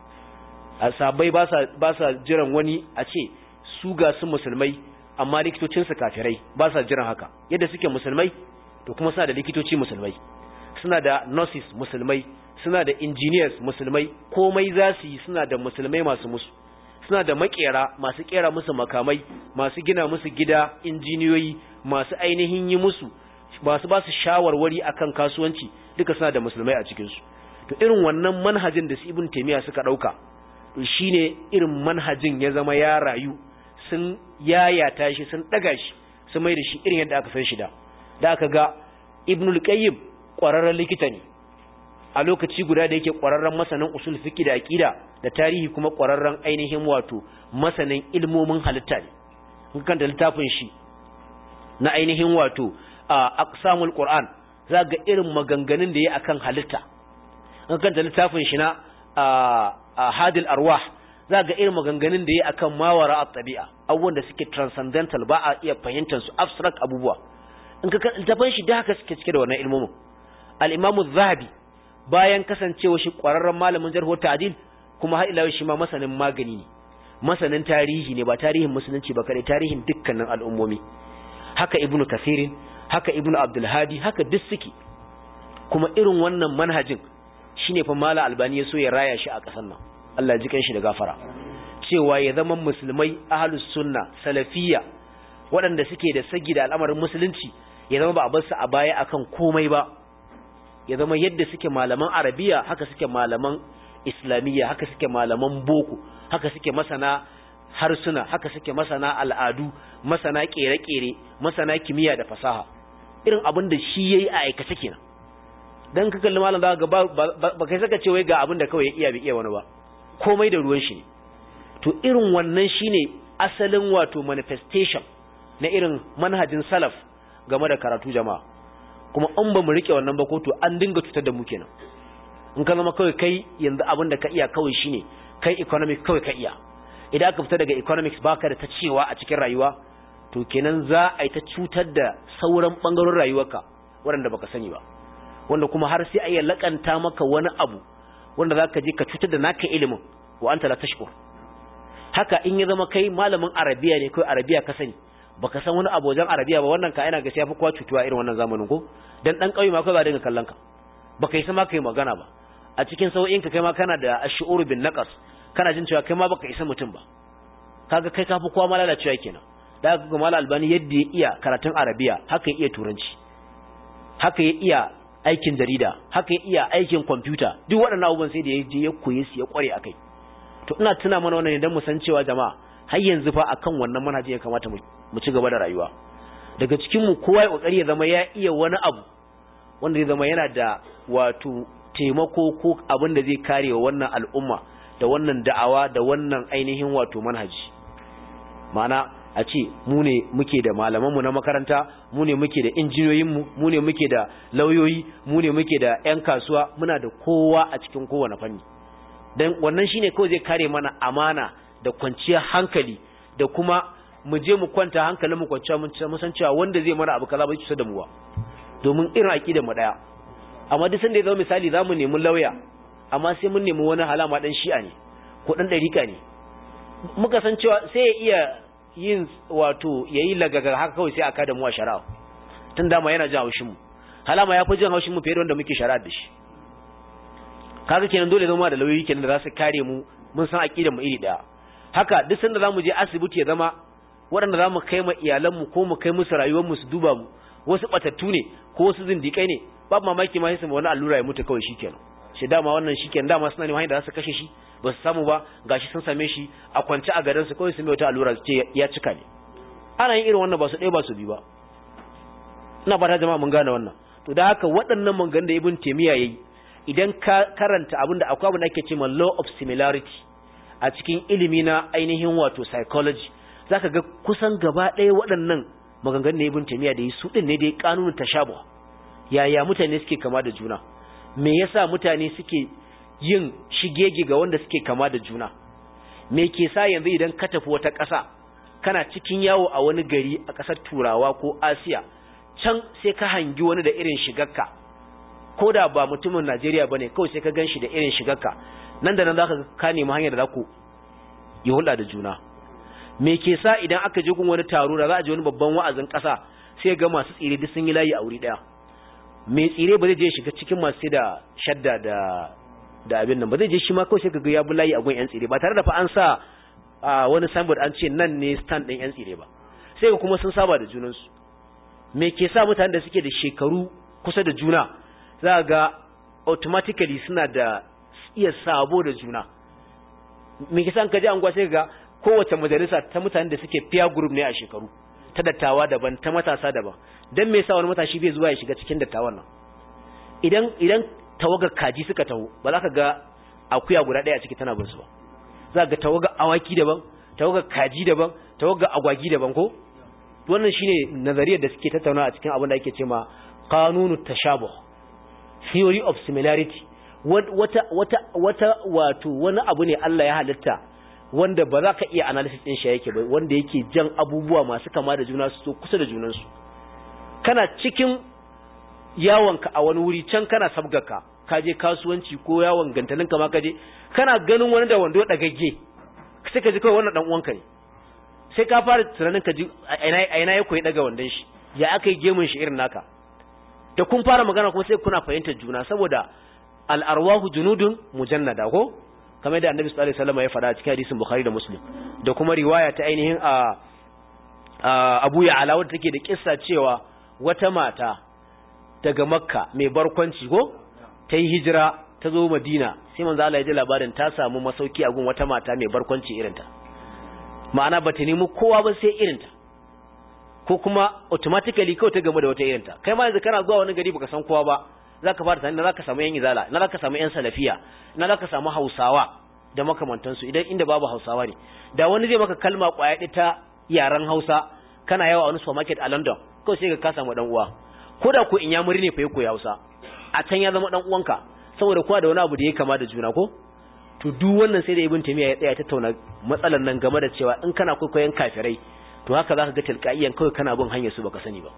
a sahabbai ba sa ba sa jiran wani a ce su ga su musulmai amma likitocin su kafirai ba sa jiran haka yadda suke musulmai to kuma suna da likitoci musulmai suna da nurses musulmai suna da engineers musulmai komai za su yi suna da musulmai masu musu suna da makera masu kera musu makamai masu gina musu gida injiniyoyi masu ainihin yi musu masu ba su shawarwari akan kasuwanci duka suna da musulmai a cikinsu to irin wannan manhajin da su ibn taymiya suka dauka to shine irin manhajin ya zama ya rayu sun yayata shi sun daga shi sun mai da shi irin yadda aka san shi da da aka ga ibnul qayyim ƙwararren likita ne a lokaci guda da yake ƙwararren masanin usul fiqh da aqida da tarihi kuma ƙwararren ainihin wato masanin ilmomin halitta ne in kan da littafin shi na ainihin wato aqsamul qur'an za ga irin maganganun da ya akan halitta in kan da littafin shi na hadil arwah za ga irin maganganun da ya akan mawara at-tabi'a abubuwan da suke transcendental ba a iya fahimtar su abstract abubuwa in ka littafin shi da haka suke cike da wannan ilmomin al-imamu zahabi bayan kasancewa shi ƙwararren malamin jarhu ta'dil kuma har ila shi ma masanin magani ne masanin tarihi ne ba tarihin musulunci ba kadai tarihin dukkanin al'ummomi haka ibnu kasirin haka ibnu abdul hadi haka duk suke kuma irin wannan manhajin shine fa mala albani ya so ya raya shi a ƙasar nan Allah ya ji kanshi da gafara cewa ya zama musulmai ahlus sunna salafiyya waɗanda suke da sagi da al'amarin musulunci ya zama ba a bar su a baya akan komai ba ya zama yadda suke malaman arabiya haka suke malaman islamiyya haka suke malaman boko haka suke masana harsuna haka suke masana al'adu masana kere-kere masana kimiyya da fasaha irin abin da shi yayi a aikace kenan dan ka kalli malam zaka ga ba kai saka ce wai ga abin da kawai ya iya bi iya wani ba komai da ruwan shi ne to irin wannan shine asalin wato manifestation na irin manhajin salaf game da karatu jama'a kuma an ba mu rike wannan ba ko to an dinga cutar da mu kenan in ka zama kawai kai yanzu abin da ka iya kawai shine kai economics kawai ka iya idan aka fita daga economics baka da ta cewa a cikin rayuwa to kenan za a yi ta cutar da sauran bangarorin rayuwarka waɗanda baka sani ba wanda kuma har sai a iya lakanta maka wani abu wanda za ka je ka cutar da naka ilimin wa anta la tashkur haka in ya zama kai malamin arabiya ne kai arabiya ka sani baka san wani abu wajen arabiya ba wannan ka ina ga sai fi kowa cutuwa irin wannan zamanin ko dan dan kauye ma kai ba dinga kallon ka baka yi sama kai magana ba a cikin sau'in ka kai ma kana da ash'uru bin naqas kana jin cewa kai ma baka isa mutum ba kaga kai kafi kowa malala cewa kenan da ga mal albani yadda ya iya karatun arabiya haka ya iya turanci haka ya iya aikin jarida haka ya iya aikin kwamfuta duk waɗannan abubuwan sai da ya je ya koye su ya kware akai to ina tuna mana wannan ne dan mu san cewa jama'a har yanzu fa akan wannan manhaji ya kamata mu ci gaba da rayuwa daga cikin mu kowa ya kokari ya zama ya iya wani abu wanda zai zama yana da wato taimako ko abin da zai kare wa wannan al'umma da wannan da'awa da wannan ainihin wato manhaji ma'ana a ce mu ne muke da malamanmu na makaranta mu ne muke da injiniyoyinmu mu ne muke da lauyoyi mu ne muke da 'yan kasuwa muna da kowa a cikin kowane fanni don wannan shine kawai zai kare mana amana da kwanciyar hankali da kuma mu je mu kwanta hankalin mu kwanciya mun san cewa wanda zai mana abu kaza bai cuta da mu ba domin irin aqidar mu daya amma duk sanda ya zama misali zamu nemi lauya amma sai mun nemi wani halama dan shi'a ne ko dan dariƙa ne muka san cewa sai ya iya yin wato yayi lagaga haka kawai sai aka da mu a shari'a tun dama yana jin haushin mu halama ya fi jin haushin mu fiye da wanda muke shari'a da shi kaga kenan dole zama da lauyoyi kenan da za su kare mu mun san aqidar mu iri daya haka duk sanda zamu je asibiti ya zama waɗanda zamu kai ma iyalan mu ko mu kai musu rayuwar mu su duba mu wasu batattu ne ko wasu zindikai ne babu mamaki ma sai su wani allura ya mutu kawai shikenan shi dama wannan shikenan dama suna neman hanyar da za su kashe shi ba su samu ba gashi sun same shi a kwance a garin su kawai su mai wata allura su ce ya cika ne ana yin irin wannan ba su ɗaya ba su bi ba ina fata jama'a mun gane wannan to da haka waɗannan mangan da ibn taymiya yayi idan ka karanta abinda akwai abin da ake cewa law of similarity a cikin ilimi na ainihin wato psychology zaka ga kusan gaba ɗaya waɗannan maganganun ibn taymiya da yi su din ne dai kanunin tashabuh yaya mutane suke kama da juna me yasa mutane suke yin shigege ga wanda suke kama da juna me ke sa yanzu idan ka tafi wata ƙasa kana cikin yawo a wani gari a ƙasar turawa ko asiya can sai ka hangi wani da irin shigarka ko da ba mutumin najeriya ba ne kawai sai ka gan shi da irin shigarka nan da nan za ka nemi hanyar da za ku yi hulɗa da juna me ke sa idan aka je gun wani taro da za a je wani babban wa'azin ƙasa sai ga masu tsire duk sun yi layi a wuri ɗaya mai tsire ba zai je shiga cikin masu da shadda da da abin nan ba zai je shi ma kawai sai kaga ya bi layi a gun yan tsire ba tare da fa an sa wani signboard an ce nan ne stand ɗin yan tsire ba sai kuma sun saba da junansu me ke sa mutanen da suke da shekaru kusa da juna za ga automatically suna da iya sabo da juna me ke sa an kaji anguwa sai ga kowace majalisa ta mutanen da suke peer group ne a shekaru ta dattawa daban ta matasa daban dan me yasa wani matashi bai zuwa ya shiga cikin dattawan nan idan idan tawagar kaji suka taho ba za ka ga akuya guda ɗaya a ciki tana bin su ba za ga tawagar awaki daban tawagar kaji daban tawagar agwagi daban ko wannan shine nazariyar da suke tattauna a cikin abin da ake cewa qanunu tashabuh theory of similarity wata wata wata wato wani abu ne Allah ya halitta wanda ba za ka iya analysis din shi yake ba wanda yake jan abubuwa masu kama da juna su kusa da junansu kana cikin yawonka a wani wuri can kana sabgaka ka je kasuwanci ko yawon gantalinka ma ka je kana ganin wani da wando dagagge sai ka ji kawai wannan dan uwanka ne sai ka fara tunanin ka ji a ina ya koyi daga wandon shi ya aka yi gemun shi irin naka da kun fara magana kuma sai kuna fahimtar juna saboda al'arwahu junudun mujannada ko kamar da annabi sallallahu alaihi wasallam ya faɗa a cikin hadisin bukhari da muslim da kuma riwaya ta ainihin a abu ya ala wadda take da kissa cewa wata mata daga makka mai barkwanci ko ta yi hijira ta zo madina sai manzo Allah ya ji labarin ta samu masauki a gun wata mata mai barkwanci irinta ma'ana bata nemi kowa ba sai irinta ko kuma automatically kawai ta game da wata irinta kai ma yanzu kana zuwa wani gari baka san kowa ba zaka fara tunanin zaka samu yan izala na zaka samu yan salafiya na zaka samu hausawa da makamantansu idan inda babu hausawa ne da wani zai maka kalma kwaya ta yaren hausa kana yawa a wani supermarket a london kawai sai ka samu dan uwa ko da ko in ya muri ne fa ya koyi hausa a can ya zama dan uwanka saboda kowa da wani abu da ya kama da juna ko to duk wannan sai da ibn taymiya ya tsaya tattauna matsalar nan game da cewa in kana kwaikwayon kafirai to haka zaka ga tilqaiyan kawai kana bin hanyar su baka sani ba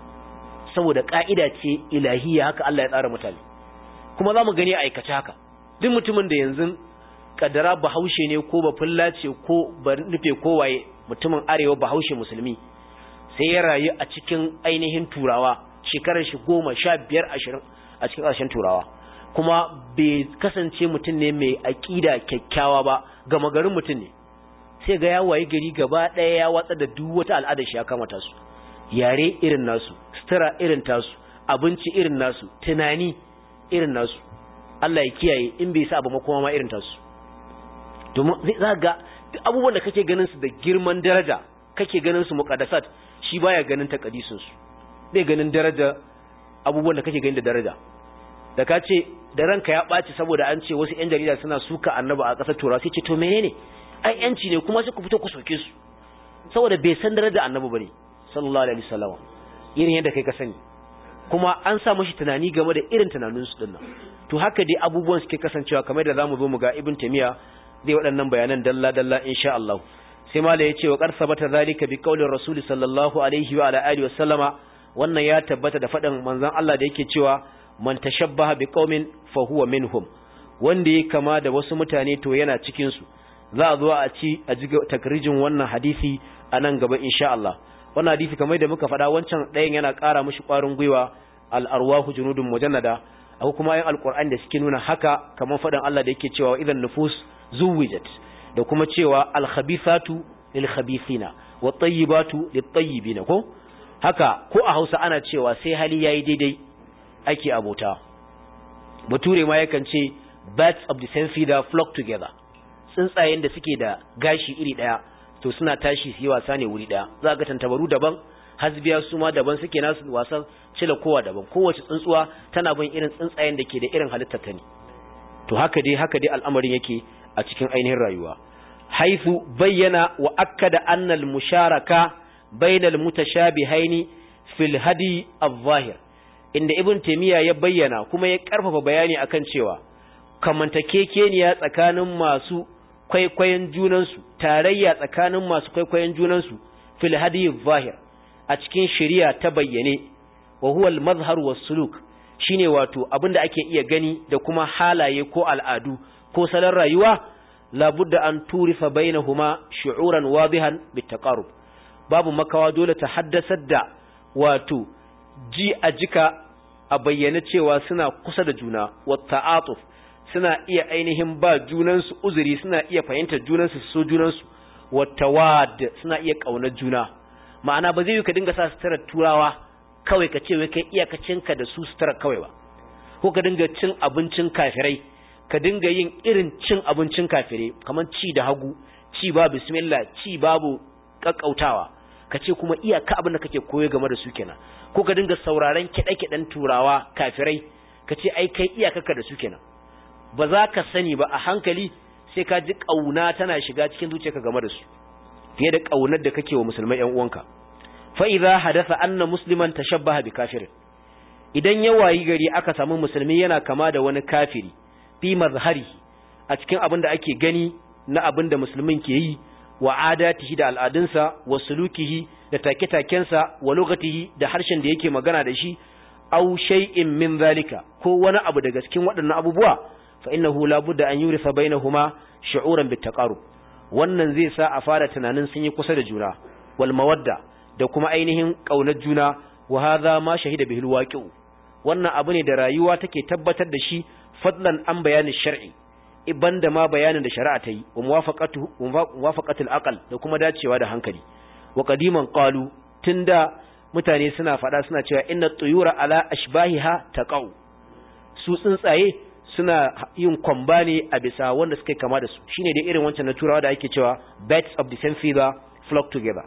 saboda ka'ida ce ilahiyya haka Allah ya tsara mutane kuma zamu gani a aikace haka duk mutumin da yanzu kaddara bahaushe ne ko ba ce ko ba nufe ko waye mutumin arewa bahaushe musulmi sai ya rayu a cikin ainihin turawa shekarar shi goma sha biyar ashirin a cikin ƙarshen turawa kuma bai kasance mutum ne mai aƙida kyakkyawa ba gama garin mutum ne sai ga ya waye gari gaba ɗaya ya watsa da duk wata al'ada shi ya kamata su yare irin nasu sutura irin tasu abinci irin nasu tunani irin nasu Allah ya kiyaye in bai sa abu makoma ma irin tasu domin zai za ga duk abubuwan da kake ganin su da girman daraja kake ganin su muqaddasat shi baya ganin takadisun su bai ganin daraja abubuwan da kake ganin da daraja da ka ce da ranka ya ɓaci saboda an ce wasu 'yan jarida suna suka annaba a ƙasar turawa sai ce to menene ai yanci ne kuma sai ku fito ku soke su saboda bai san daraja annabi bane sallallahu alaihi wasallam irin yadda kai ka sani kuma an sa mashi tunani game da irin tunanin su dinnan to haka dai abubuwan suke kasancewa kamar da zamu zo mu ga ibn tamiya zai waɗannan bayanan dalla dalla insha Allah sai mala ya ce wa qad sabata zalika bi qaulir rasul sallallahu alaihi wa ala alihi wasallama wannan ya tabbata da faɗin manzon Allah da yake cewa man tashabbaha bi qaumin fa huwa minhum wanda ya kama da wasu mutane to yana cikin su za a zo a ci a ji takrijin wannan hadisi a nan gaba insha Allah wannan hadisi kamar da muka faɗa wancan ɗayan yana ƙara mishi ƙwarin gwiwa al-arwahu junudun mujannada akwai kuma ayin alqur'ani da suke nuna haka kamar faɗin Allah da yake cewa idan nufus zuwijat da kuma cewa al-khabithatu lil-khabithina wat-tayyibatu lit-tayyibina ko haka ko a Hausa ana cewa sai hali yayi daidai ake abota bature ma yakan ce birds of the same feather flock together tsuntsayen da suke da gashi iri daya to suna tashi su yi wasa ne wuri daya za ga tantabaru daban hasbiya su ma daban suke nasu wasan cila kowa daban kowace tsuntsuwa tana bin irin tsuntsayen da ke da irin halittar ta ne to haka dai haka dai al'amarin yake a cikin ainihin rayuwa haifu bayyana wa akkada annal musharaka bainal mutashabihaini fil hadi adh-dhahir inda ibn taymiya ya bayyana kuma ya karfafa bayani akan cewa kamantakekeniya tsakanin masu kwaikwayon junansu tarayya tsakanin masu kwaikwayon junansu fil hadi zahir a cikin shari'a ta bayyane wa huwa al-mazhar was-suluk shine wato abinda ake iya gani da kuma halaye ko al'adu ko salon rayuwa labudda an turifa bainahuma shu'uran wadihan bitaqarrub babu makawa dole ta haddasar da wato ji a jika a bayyane cewa suna kusa da juna wa ta'atuf suna iya ainihin ba junansu uzuri suna iya fahimtar junansu so junansu watawad suna iya kaunar juna ma'ana ba zai yi ka dinga sa sutura turawa kawai ka ce wai kai iyakacinka da su sutura kawai ba ko ka dinga cin abincin kafirai ka dinga yin irin cin abincin kafirai kamar ci da hagu ci babu bismillah ci babu kakkautawa ka ce kuma iyaka abin da kake koyo game da su kenan ko ka dinga sauraron kiɗe-kiɗen turawa kafirai ka ce ai kai iyakaka da su kenan ba za ka sani ba a hankali sai ka ji ƙauna tana shiga cikin zuciyarka game da su fiye da ƙaunar da kake wa musulmai ƴan uwanka fa idza hadatha anna musliman tashabbaha bi kafirin idan ya wayi gari aka samu musulmi yana kama da wani kafiri fi mazhari a cikin abin da ake gani na abin da musulmin ke yi wa adatihi da al'adunsa wa sulukihi da take-takensa wa lokatihi da harshen da yake magana da shi aw shay'in min zalika ko wani abu daga cikin waɗannan abubuwa fa innahu la budda an yurisa bainahuma shu'uran bitaqarrub wannan zai sa a fara tunanin sun yi kusa da juna wal mawadda da kuma ainihin kaunar juna wa hadha ma shahida bihi alwaqi'u wannan abu ne da rayuwa take tabbatar da shi fadlan an bayanin shar'i iban da ma bayanin da shari'a ta yi wa muwafaqatu muwafaqatul aqal da kuma dacewa da hankali wa qadiman qalu tunda mutane suna fada suna cewa inna tuyura ala ashbahiha taqau su tsuntsaye suna yin kwamba ne a bisa wanda suka kama da su shine dai irin wancan na turawa da ake cewa birds of the same feather flock together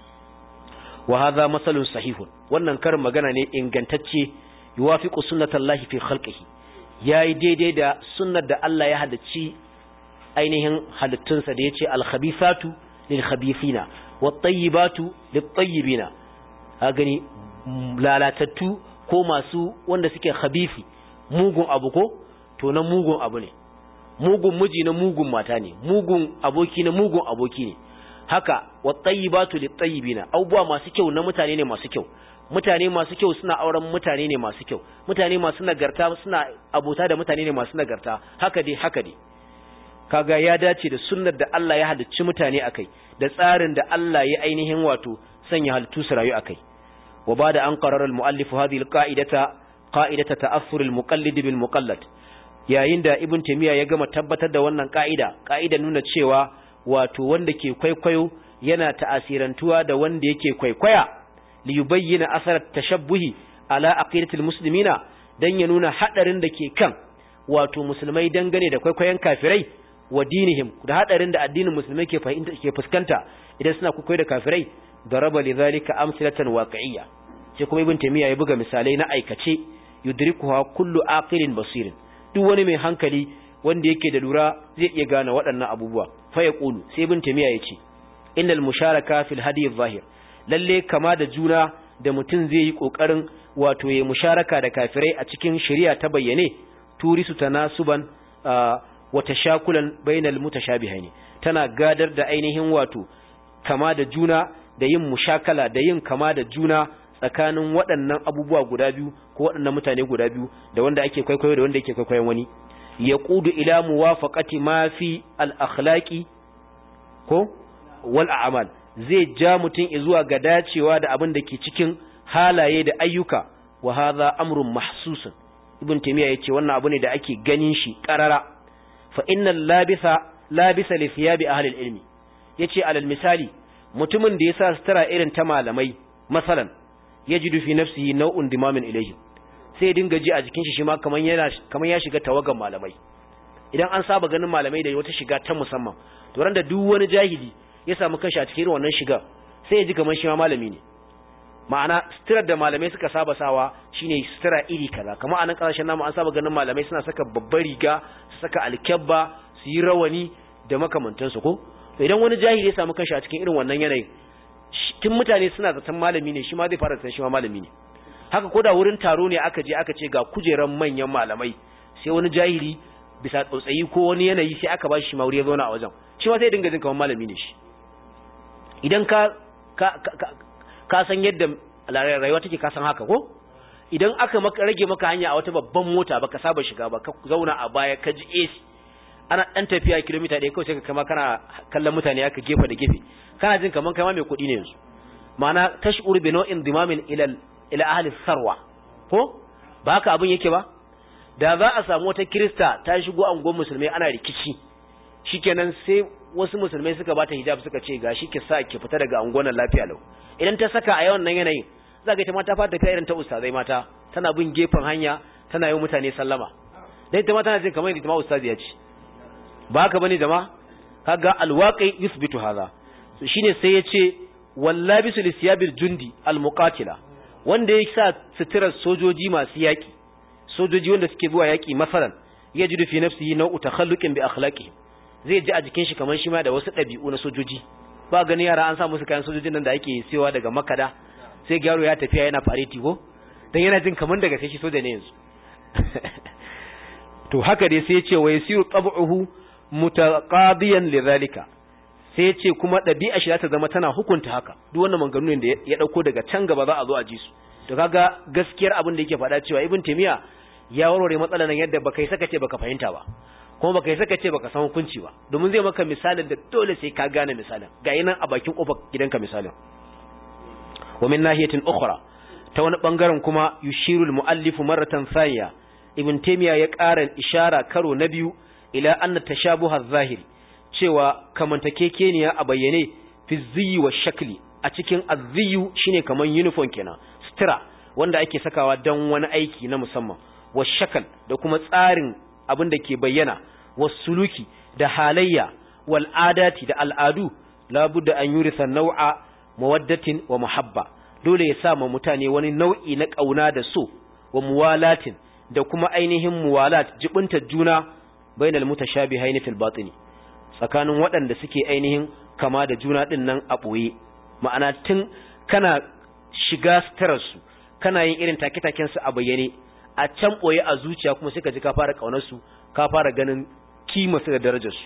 wa hadha masalun sahihun wannan karin magana ne ingantacce yuwafiqu sunnatallahi fi khalqihi yayi daidai da sunnar da Allah ya halicci ainihin halittunsa da yace al-khabithatu lil-khabithina wat-tayyibatu lit-tayyibina ka gani lalatattu ko masu wanda suke khabithi mugun abu ko to na mugun abu ne mugun miji na mugun mata ne mugun aboki na mugun aboki ne haka wat-tayyibatu lit-tayyibina abubuwa masu kyau na mutane ne masu kyau mutane masu kyau suna auren mutane ne masu kyau mutane masu nagarta suna abota da mutane ne masu nagarta haka dai haka dai kaga ya dace da sunnar da Allah ya halicci mutane akai da tsarin da Allah ya ainihin wato sanya halittu su rayu akai wa bada an qarara al-muallif hadhihi al-qa'idata qa'idata ta'affur al-muqallid bil muqallad yayin da ibn taymiya ya gama tabbatar da wannan ka'ida ka'ida nuna cewa wato wanda ke kwaikwayo yana ta'asirantuwa da wanda yake kwaikwaya li yubayyana asar tashabbuhi ala aqidatil muslimina dan ya nuna hadarin da ke kan wato musulmai dangane da kwaikwayon kafirai wa dinihim da hadarin da addinin musulmai ke fahimta ke fuskanta idan suna kwaikwayo da kafirai daraba lidhalika amsalatan waqi'iyya sai kuma ibn taymiya ya buga misalai na aikace yudrikuha kullu aqilin basirin duk wani mai hankali wanda yake da lura zai iya gane waɗannan abubuwa fa yaqulu sai ibn taymiya yace innal musharaka fil hadi adh-dhahir lalle kama da juna da mutum zai yi kokarin wato ya musharaka da kafirai a cikin shari'a ta bayyane turisu tanasuban wa tashakulan bainal mutashabihaini tana gadar da ainihin wato kama da juna da yin mushakala da yin kama da juna tsakanin waɗannan abubuwa guda biyu ko waɗannan mutane guda biyu da wanda ake kwaikwayo da wanda yake kwaikwayon wani yaqudu ila muwafaqati ma fi al-akhlaqi ko wal a'mal zai ja mutum zuwa ga dacewa da abin da ke cikin halaye da ayyuka wa hadha amrun mahsusun ibn taymiya yace wannan abu ne da ake ganin shi qarara fa innal labisa labisa li thiyabi ahli al-ilmi yace alal misali mutumin da yasa sutura irin ta malamai masalan yajidu fi nafsihi naw'un dimamin ilayhi sai ya dinga ji a jikin shi shi ma kaman yana kaman ya shiga tawagan malamai idan an saba ganin malamai da wata shiga ta musamman to ran da duk wani jahili ya samu kanshi a cikin wannan shiga sai ya ji kaman shi ma malami ne ma'ana sitirar da malamai suka saba sawa shine sitira iri kaza kamar anan kasashen namu an saba ganin malamai suna saka babbar riga su saka alkyabba su yi rawani da makamantansu ko to idan wani jahili ya samu kanshi a cikin irin wannan yanayin tun mutane suna zaton malami ne shi ma zai fara zaton shi ma malami ne haka ko da wurin taro ne aka je aka ce ga kujeran manyan malamai sai wani jahili bisa tsautsayi ko wani yanayi sai aka ba shi ma wuri ya zauna a wajen shi ma sai dinga jin kamar malami ne shi idan ka ka ka, ka san yadda rayuwa take ka san haka ko idan aka maka rage maka hanya a wata babban mota baka saba shiga ba ka zauna a baya ka ji AC ana dan tafiya kilomita ɗaya kawai sai ka kama kana kallon mutane aka gefe da gefe kana jin kaman kai ma mai kuɗi ne yanzu ma'ana tash'ur bi naw'in dimamin ila ila ahli sarwa ko ba haka abin yake ba da za a samu wata kirista ta shigo angon musulmai ana rikici shikenan sai wasu musulmai suka bata hijab suka ce gashi ki sa ki fita daga angon nan lafiya lau idan ta saka a yawan nan yanayin za ka ita ma ta fata kai irin ta ustazai mata tana bin gefen hanya tana yi mutane sallama dai ita ma tana jin kamar ita ma ustazi ya ce ba haka bane jama'a kaga alwaqi yuthbitu hadha so shine sai yace wallabisu lisiyabil jundi almuqatila wanda ya sa suturar sojoji masu yaki sojoji wanda suke zuwa yaki masalan yajidu fi nafsihi nau'u takhalluqin bi akhlaqi zai ji a jikin shi kamar shi ma da wasu ɗabi'u na sojoji ba gani yara an sa musu kayan sojojin nan da ake siyowa daga makada sai yaro ya tafiya yana fareti ko dan yana jin kamar daga sai shi soja ne yanzu to haka dai sai ya ce wa yasiru tab'uhu mutaqadiyan lidhalika sai ya ce kuma ɗabi'a shi za ta zama tana hukunta haka duk wannan maganganun da ya dauko daga can gaba za a zo a ji su to kaga gaskiyar abin da yake faɗa cewa ibn taymiya ya warware matsalar nan yadda baka yi saka ce baka fahimta ba kuma baka yi saka ce baka san hukunci ba domin zai maka misalin da dole sai ka gane misalin ga nan a bakin kofar gidanka misalin wa min nahiyatin ukhra ta wani bangaren kuma yushirul muallifu marratan thaniya ibn taymiya ya ƙara ishara karo na biyu ila anna tashabuha zahiri cewa kamantakekeniya a bayyane fi ziyi wa shakli a cikin azziyu shine kaman uniform kenan sutura wanda ake sakawa don wani aiki na musamman wa shakal da kuma tsarin abin da ke bayyana wa suluki da halayya wal adati da al'adu labudda an yurisa nau'a mawaddatin wa muhabba dole ya sa ma mutane wani nau'i na kauna da so wa muwalatin da kuma ainihin muwalat jibinta juna bainal mutashabihaini fil batini tsakanin waɗanda suke ainihin kama da juna ɗin nan a ɓoye ma'ana tun kana shiga sutararsu kana yin irin take-takensu a bayyane a can ɓoye a zuciya kuma sai ka ji ka fara ƙaunarsu ka fara ganin kimarsu da darajarsu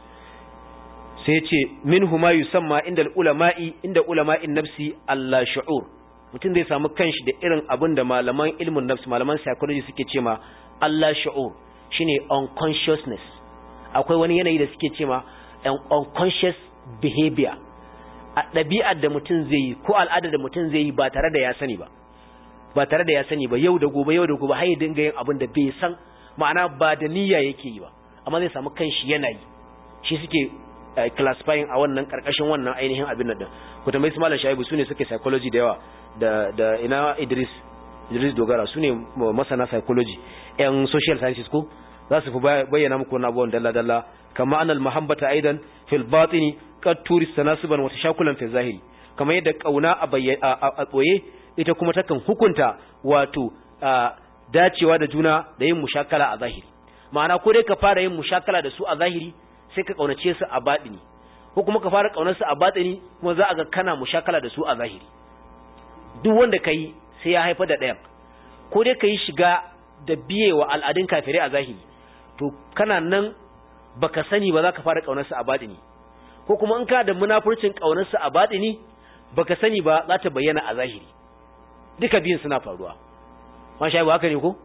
sai ce min huma yusamma inda ulama'i inda ulama'in nafsi Allah shu'ur mutum zai samu kanshi da irin abin da malaman ilmin nafsi malaman psychology suke ce ma Allah shu'ur shine unconsciousness akwai wani yanayi da suke cewa unconscious behavior a ɗabi'ar da mutum zai yi ko al'adar da mutum zai yi ba tare da ya sani ba ba tare da ya sani ba yau da gobe yau da gobe har ya dinga yin abin da bai san ma'ana ba da niyya yake yi ba amma zai samu kanshi yana yi shi suke classifying a wannan karkashin wannan ainihin abin nan ku tambayi su malam shaibu sune suke psychology da yawa da da ina Idris Idris Dogara sune masana psychology yan social sciences ko za su fi bayyana muku wani abubuwan dalla-dalla kama anal muhabbata aidan fil batini qad turis tanasuban wa tashakulan fi zahiri kamar yadda kauna a a boye ita kuma takan hukunta wato dacewa da juna da yin mushakala a zahiri ma'ana ko dai ka fara yin mushakala da su a zahiri sai ka kaunace su a batini ko kuma ka fara kaunar su a batini kuma za a ga kana mushakala da su a zahiri duk wanda kai sai ya haifar da ɗayan ko dai ka yi shiga da biyewa al'adun kafirai a zahiri to kana nan baka sani ba za ka fara ƙaunarsa a baɗini ko kuma in ka da munafurcin ƙaunarsa a baɗini baka sani ba za ta bayyana a zahiri duka biyun suna faruwa masha ba haka ne ko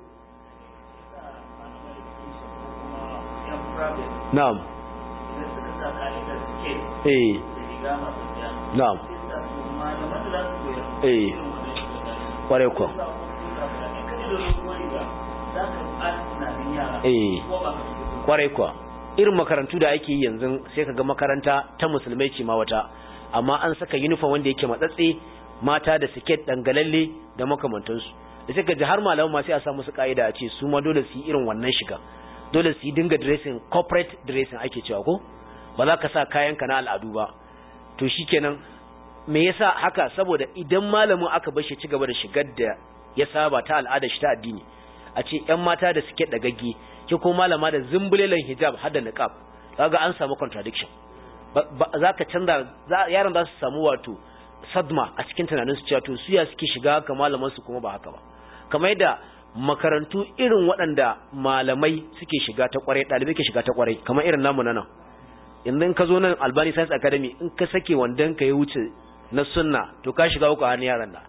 na'am eh na'am eh kware ko eh kwarai kuwa irin makarantu da ake yi yanzu sai ka ga makaranta ta musulmai ce ma wata amma an saka uniform wanda yake matsatse mata da siket dangalalle da makamantansu da sai ka ji har malaman ma sai a sa musu ka'ida a ce su ma dole su yi irin wannan shiga dole su yi dinga dressing corporate dressing ake cewa ko ba za ka sa kayanka na al'adu ba to shikenan me yasa haka saboda idan malamin aka bar shi ci gaba da shigar da ya saba ta al'ada shi ta addini a ce ‘yan mata da suke ɗagagge ki ko malama da zumbulelan hijab har da niqab kaga an samu contradiction za ka canza yaran za su samu wato sadma a cikin tunanin su cewa to su ya suke shiga haka malaman su kuma ba haka ba kamar yadda makarantu irin waɗanda malamai suke shiga ta kwarai ɗalibai ke shiga ta kwarai kamar irin namu na nan yanzu ka zo nan albani science academy in ka sake wandon ka ya wuce na sunna to ka shiga uku hannun yaran da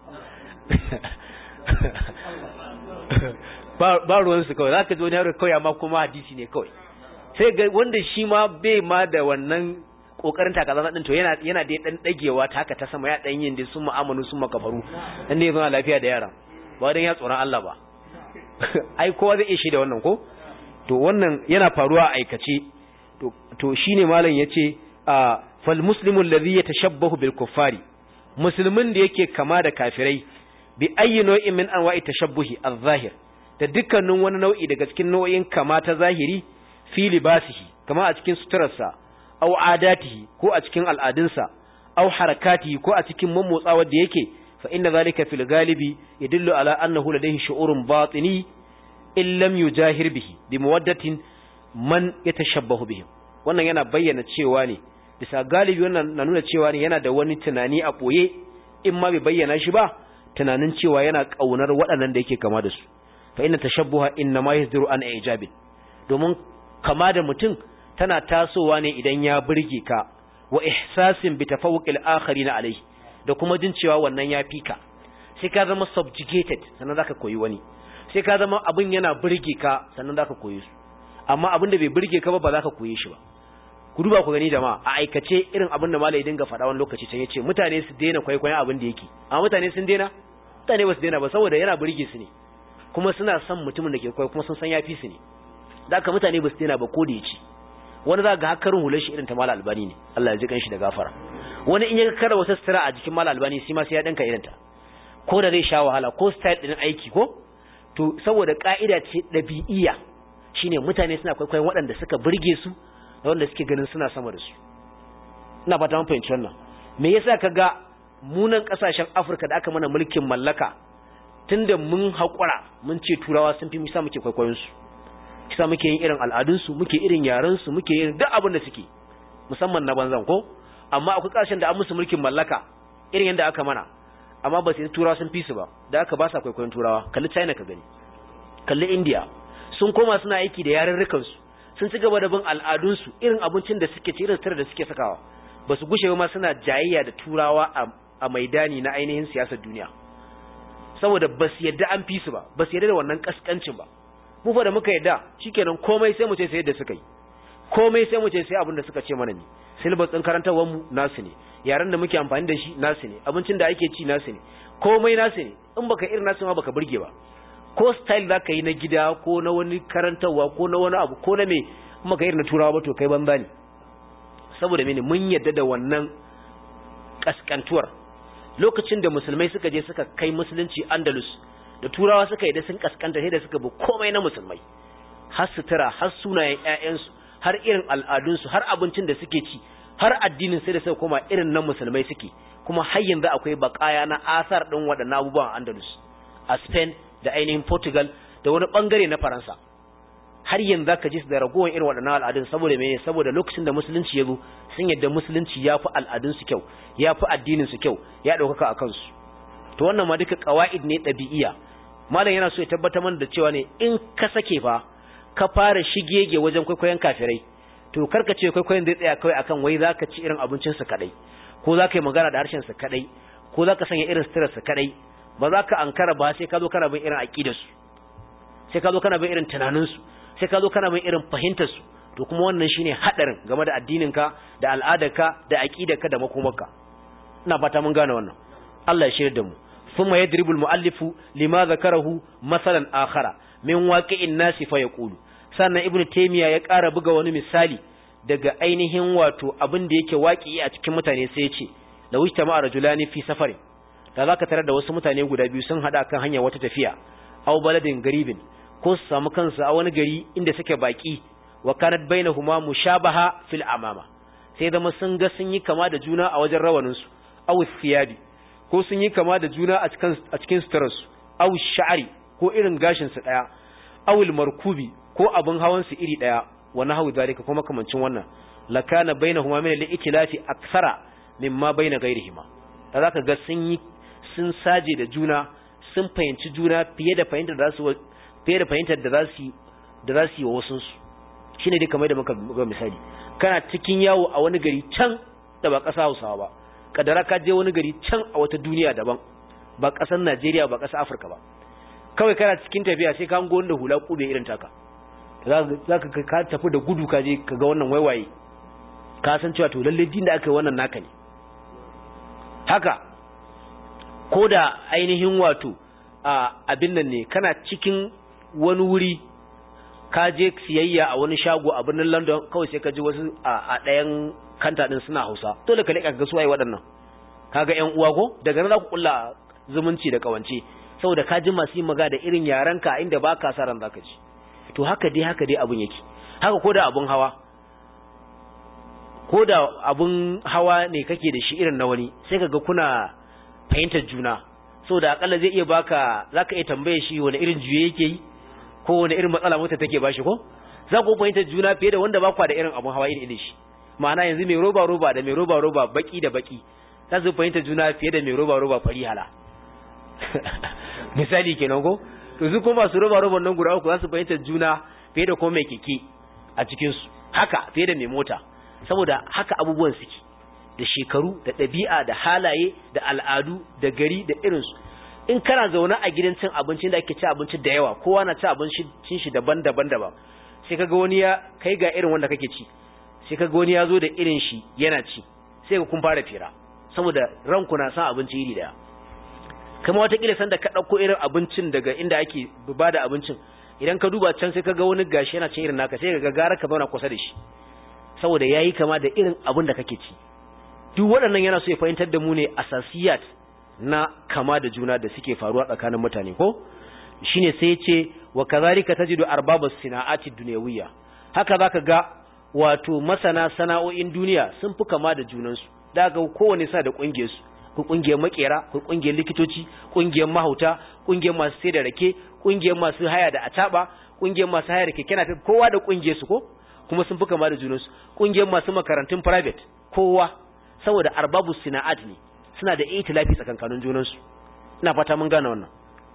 ba ruwansu kawai za ka ji wani yaro kawai amma kuma hadisi ne kawai sai ga wanda shi ma bai ma da wannan kokarin takaza din to yana yana da dan dagewa ta haka ta sama ya dan yin dai sun mu'amalu sun makafaru dan ne zama lafiya da yaran ba dan ya tsoron Allah ba ai kowa zai iya shi da wannan ko to wannan yana faruwa a aikace to to shine malam yace a fal muslimu alladhi yatashabbahu bil kuffari musulmin da yake kama da kafirai bi ayyi nau'in min anwa'i tashabbuhi az-zahir da dukkanin wani nau'i daga cikin nau'in kama ta zahiri fi libasihi kama a cikin suturarsa aw adatihi ko a cikin al'adunsa aw harakati ko a cikin mammotsawa da yake fa inna zalika fil galibi yadullu ala annahu ladayhi shu'urun batini in lam yujahir bihi bi mawaddatin man yatashabbahu bihim wannan yana bayyana cewa ne bisa galibi wannan na nuna cewa ne yana da wani tunani a boye in ma bai bayyana shi ba tunanin cewa yana kaunar waɗannan da yake kama da su fa inna tashabbuha inna ma yasdiru an ijabin domin kama da mutum tana tasowa ne idan ya burge ka wa ihsasin bi tafawuqil akharina alayhi da kuma jin cewa wannan ya fika sai ka zama subjugated sannan zaka koyi wani sai ka zama abin yana burge ka sannan zaka koyi su amma abin da bai burge ka ba ba zaka koyi shi ba ku duba ku gani jama'a a aikace irin abin da malai dinga faɗa wani lokaci can yace mutane su daina kwaikwayon abin da yake amma mutane sun daina mutane ba su daina ba saboda yana burge su ne kuma suna son mutumin da ke kwaikwayo kuma sun san yafi su ne da haka mutane ba su daina ba ko da yace wani za ga hakarin hular shi irin ta mala albani ne Allah ya ji kanshi da gafara wani in ya kara wata sutura a jikin mala albani shi ma sai ya danka irin ta ko da zai sha wahala ko style din aiki ko to saboda ka'ida ce dabi'iyya shine mutane suna kwaikwayon waɗanda suka burge su da wanda suke ganin suna sama da su ina fata mun fahimci wannan me yasa kaga munan kasashen Afirka da aka mana mulkin mallaka tunda mun haƙura mun ce turawa sun fi misa muke kwaikwayon su kisa muke yin irin al'adunsu muke irin yarensu muke yin duk abin da suke musamman na banzan ko amma akwai ƙarshen da an musu mulkin mallaka irin yadda aka mana amma ba su turawa sun fi su ba da aka ba sa kwaikwayon turawa kalli china ka gani kalli india sun koma suna aiki da yarurrukansu sun ci gaba da bin al'adunsu irin abincin da suke ci irin sutura da suke sakawa ba su gushe ma suna jayayya da turawa a maidani na ainihin siyasar duniya saboda ba su yadda an fi su ba ba su yadda da wannan kaskancin ba mu fa da muka yadda shikenan komai sai mu ce sai yadda suka yi komai sai mu ce sai abin da suka ce mana ne syllabus din karantawar mu nasu ne yaran da muke amfani da shi nasu ne abincin da ake ci nasu ne komai nasu ne in baka irin nasu ma baka burge ba ko style zaka yi na gida ko na wani karantarwa ko na wani abu ko na me in baka irin na turawa ba to kai banza ne saboda mene mun yadda da wannan kaskantuwar lokacin da musulmai suka je suka kai musulunci Andalus da turawa suka yi da sun kaskanta sai da suka bi komai na musulmai har sutura har sunayen ƴaƴansu har irin al'adunsu har abincin da suke ci har addinin sai da suka koma irin na musulmai suke kuma har yanzu akwai bakaya na asar din waɗannan abubuwan Andalus a Spain da ainihin Portugal da wani bangare na Faransa har yanzu zaka ji su da ragowar irin waɗannan al'adun saboda mene saboda lokacin da musulunci ya zo sun yadda musulunci ya fi al'adunsu kyau ya fi addininsu kyau ya ɗaukaka a kansu to wannan ma duka ƙawa'id ne ɗabi'iya malam yana so ya tabbatar mana da cewa ne in ka sake fa ka fara shigege wajen kwaikwayon kafirai to karka ce kwaikwayon zai tsaya kawai akan wai zaka ci irin abincin su kadai ko zaka yi magana da harshen su kadai ko zaka sanya irin suturar su kadai ba za ka ankara ba sai ka zo kana bin irin aqidar su sai ka zo kana bin irin tunanin su sai ka zo kana bin irin fahimtar su to kuma wannan shine hadarin game da addinin ka da al'adarka da aqidarka da makomarka ina fata mun gane wannan Allah ya shirya da mu ثم يضرب المؤلف لما ذكره مثلا آخر من واقع الناس فيقول sannan ibnu taymiya ya ƙara buga wani misali daga ainihin wato abin da yake waki a cikin mutane sai ya ce da wuce ma rajulani fi safari da zaka tarar da wasu mutane guda biyu sun hada kan hanya wata tafiya aw baladin garibin ko su samu kansu a wani gari inda suke baki wa kanat bainahuma mushabaha fil amama sai zama sun ga sun yi kama da juna a wajen rawanin su aw thiyabi ko sun yi kama da juna a cikin a cikin sutararsu aw sha'ari ko irin gashin su daya awil markubi ko abin hawan su iri daya wa nahwu zalika kuma kamancin wannan lakana bainahuma min al-ikhtilafi akthara mimma baina ghairihima da zaka ga sun yi sun saje da juna sun fahimci juna fiye da fahimtar da zasu fiye da fahimtar da zasu da zasu yi wa wasun su shine dai kamar da muka ga misali kana cikin yawo a wani gari can da ba ƙasa Hausawa ba kadara ka je wani gari can a wata duniya daban ba ƙasar Najeriya ba ƙasar Afirka ba kawai kana cikin tafiya sai ka hango wanda hula kube irin taka za ka ka tafi da gudu ka je ka ga wannan waiwaye ka san cewa to lalle din da aka yi wannan naka ne haka ko da ainihin wato a abin nan ne kana cikin wani wuri ka je siyayya a wani shago a birnin London kawai sai ka ji wasu a ɗayan kanta din suna Hausa dole ka leƙa ga su waye waɗannan kaga ƴan uwa ko daga nan za ku kulla zumunci da kawance saboda ka ji masu yin maga da irin yarenka inda ba ka sa ran zaka ci to haka dai haka dai abun yake haka ko da abun hawa ko da abun hawa ne kake da shi irin na wani sai kaga kuna fahimtar juna saboda akalla zai iya baka zaka iya tambaye shi wani irin juye yake yi ko wani irin matsala mota take bashi ko za ku fahimtar juna fiye da wanda ba kwa da irin abun hawa irin shi ma'ana yanzu mai roba roba da mai roba roba baki da baki za su fahimta juna fiye da mai roba roba fari hala misali kenan ko to su kuma masu roba roba nan guda uku za su fahimta juna fiye da kuma mai keke a cikin su haka fiye da mai mota saboda haka abubuwan suke da shekaru da ɗabi'a da halaye da al'adu da gari da irinsu in kana zaune a gidan cin abincin da ake ci abinci da yawa kowa na ci abincin shi daban-daban daban sai kaga wani ya kai ga irin wanda kake ci sai kaga wani ya zo da irin shi yana ci sai ka kun fara fira saboda ranku na san abinci iri daya kama watakila sanda ka ɗauko irin abincin daga inda ake ba da abincin idan ka duba can sai ka ga wani gashi yana cin irin naka sai ka gara ka zauna kusa da shi saboda ya yi kama da irin abin da kake ci duk waɗannan yana so ya fahimtar da mu ne asasiyat na kama da juna da suke faruwa tsakanin mutane ko shine sai ya ce wa kazalika tajidu arbabus sina'ati dunyawiyya haka zaka ga wato masana sana'o'in duniya sun fi kama da junansu daga kowane sa da kungiyar su ku kungiyar makera ku kungiyar likitoci kungiyar mahauta kungiyar masu sai da rake kungiyar masu haya da ataba kungiyar masu haya da keke na kowa da kungiyar su ko kuma sun fi kama da junansu kungiyar masu makarantun private kowa saboda arbabu sina'at ne suna da itilafi tsakankanin junansu ina fata mun gane wannan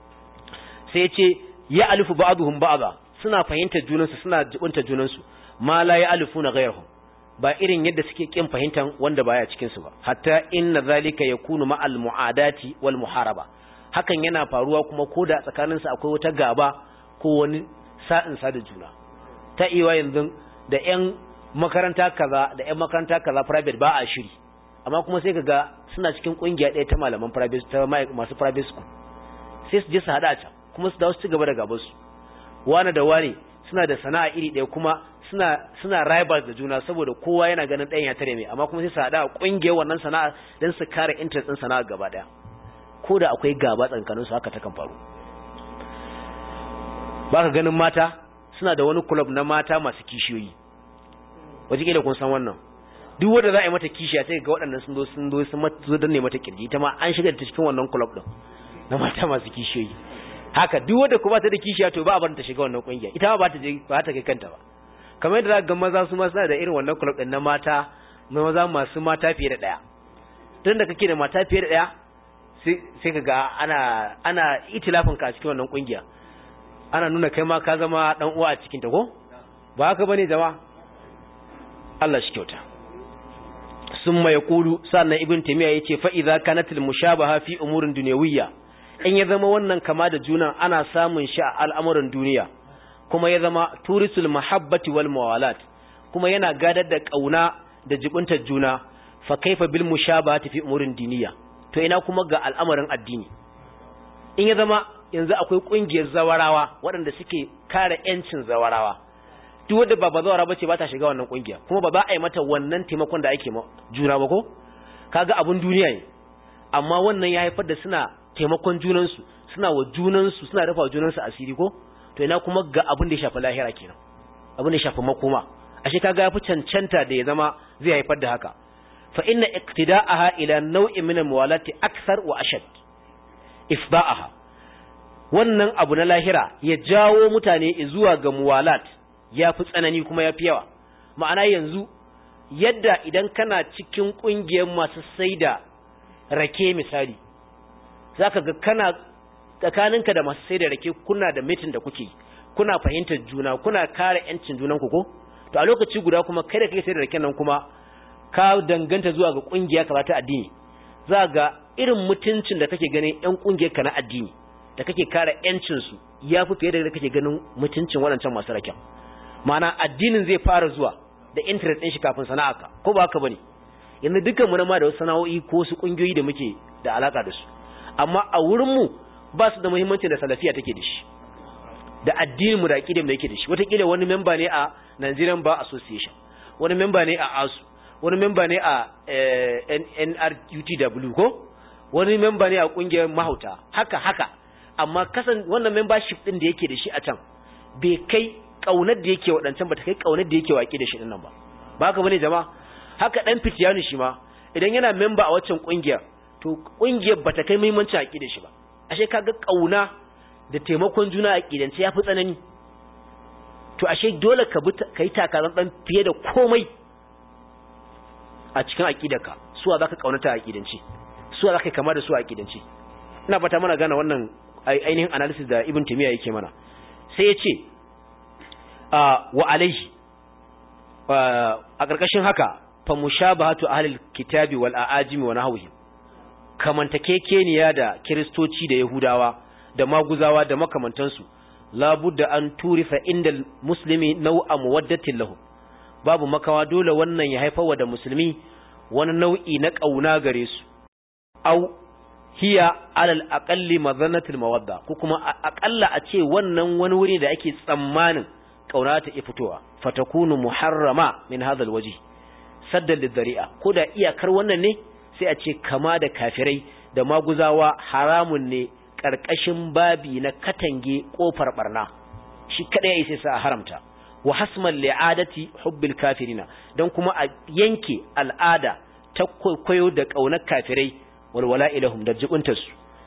sai ya ce ya alifu ba'dhum ba'dha suna fahimtar junansu suna jibunta junansu ma la ya alifuna ghayrahum ba irin yadda suke kin fahimtan wanda baya cikin su ba hatta inna zalika yakunu ma'al mu'adati wal muharaba hakan yana faruwa kuma koda tsakanin su akwai wata gaba ko wani sa'in sa da juna ta iwa yanzu da ƴan makaranta kaza da ƴan makaranta kaza private ba a shiri amma kuma sai kaga suna cikin kungiya ɗaya ta malaman private ta masu private school sai su je su hada ta kuma su dawo su ci gaba da gaban su wani da wani suna da sana'a iri ɗaya kuma suna suna rivals da juna saboda kowa yana ganin ɗayan ya tare mai amma kuma sai su haɗa ƙungiyar wannan sana'a don su kare interest ɗin sana'a gaba ɗaya ko da akwai gaba tsakanin su haka ta kan faru ba ka ganin mata suna da wani club na mata masu kishiyoyi wataƙila kun san wannan duk wanda za a yi mata kishiya sai ga waɗannan sun zo sun zo sun zo danne mata kirji ita ma an shiga ta cikin wannan club ɗin na mata masu kishiyoyi haka duk wanda kuma ta da kishiya to ba a bar ta shiga wannan kungiya ita ma ba ta je ba ta kai kanta ba kamar yadda ga maza su ma suna da irin wannan club din na mata na maza masu mata fiye da daya tun da kake da mata fiye da daya sai ka ga ana ana itilafin ka a cikin wannan kungiya ana nuna kai ma ka zama dan uwa a cikin ta ko ba haka bane jama'a Allah shi kyauta summa yaqulu sannan ibn taymiya yace fa idza kanatil mushabaha fi umurin dunyawiyya in ya zama wannan kama da juna ana samun shi a al'amuran duniya kuma ya zama turisul mahabbati wal mawalat kuma yana gadar da kauna da jibuntar juna fa kaifa bil mushabahati fi umurin diniya to ina kuma ga al'amarin addini in ya zama yanzu akwai kungiyar zawarawa waɗanda suke kare yancin zawarawa duk wanda ba bazawara bace ba ta shiga wannan kungiya kuma ba za a yi mata wannan taimakon da ake juna ba ko kaga abun duniya ne amma wannan ya haifar da suna taimakon junansu suna wa junansu suna rufa junansu asiri ko to ina kuma ga abin da ya shafi lahira kenan abin da ya shafi makoma ashe kaga yafi cancanta da ya zama zai haifar da haka fa inna iqtida'aha ila naw'in min al-muwalati akthar wa ashad ifda'aha wannan abu na lahira ya jawo mutane zuwa ga muwalat yafi tsanani kuma yafi yawa ma'ana yanzu yadda idan kana cikin kungiyar masu saida rake misali za ka ga kana tsakaninka da masu sai da rake kuna da mitin da kuke kuna fahimtar juna kuna kare yancin junanku ko to a lokaci guda kuma kai da kai sai da raken nan kuma ka danganta zuwa ga kungiya ka ta addini za ga irin mutuncin da kake ganin yan kungiyar ka na addini da kake kare yancin su yafi fiye da kake ganin mutuncin waɗancan masu raken ma'ana addinin zai fara zuwa da interest ɗin shi kafin sana'arka ko ba haka bane yanzu dukkan mu na ma da wasu sana'o'i ko wasu kungiyoyi da muke da alaka da su amma a wurinmu ba su da muhimmanci da salafiya take da shi da addinin mu da aqidar da yake da shi wataƙila wani memba ne a Nigerian Bar Association wani memba ne a ASU wani memba ne a NRUTW ko wani memba ne a kungiyar mahauta haka haka amma kasan wannan membership din da yake da shi a can bai kai kaunar da yake wadancan ba ta kai kaunar da yake waki da shi din nan ba ba haka bane jama'a haka dan fitiyanu shi ma idan yana memba a waccan kungiyar to kungiyar bata kai muhimmancin aqidar shi ba ashe kaga kauna da taimakon juna aqidance yafi tsanani to ashe dole ka kai takaran dan fiye da komai a cikin aqidarka suwa zaka kaunata aqidance suwa zaka kama da su aqidance ina fata mana gane wannan ainihin analysis da ibn timiya yake mana sai ya ce wa alaihi a ƙarƙashin haka fa mushabahatu ahlil kitabi wal aajimi wa nahwihi kamantakekeniya da kiristoci da yahudawa da maguzawa da makamantansu labudda an turifa inda muslimi nau'a muwaddatin lahu babu makawa dole wannan ya haifarwa da musulmi wani nau'i na ƙauna gare su au hiya alal aqalli madhanatul mawadda ko kuma aqalla a ce wannan wani wuri da ake tsammanin kauna ta fitowa fatakunu muharrama min hadha alwaji saddan lidari'a ko da iyakar wannan ne sai a ce kama da kafirai da maguzawa haramun ne karkashin babi na katange kofar barna shi kada ya sai sa haramta wa hasman li'adati hubbil kafirina dan kuma a yanke al'ada ta kwaikwayo da kaunar kafirai walwala ilahum da jibuntarsu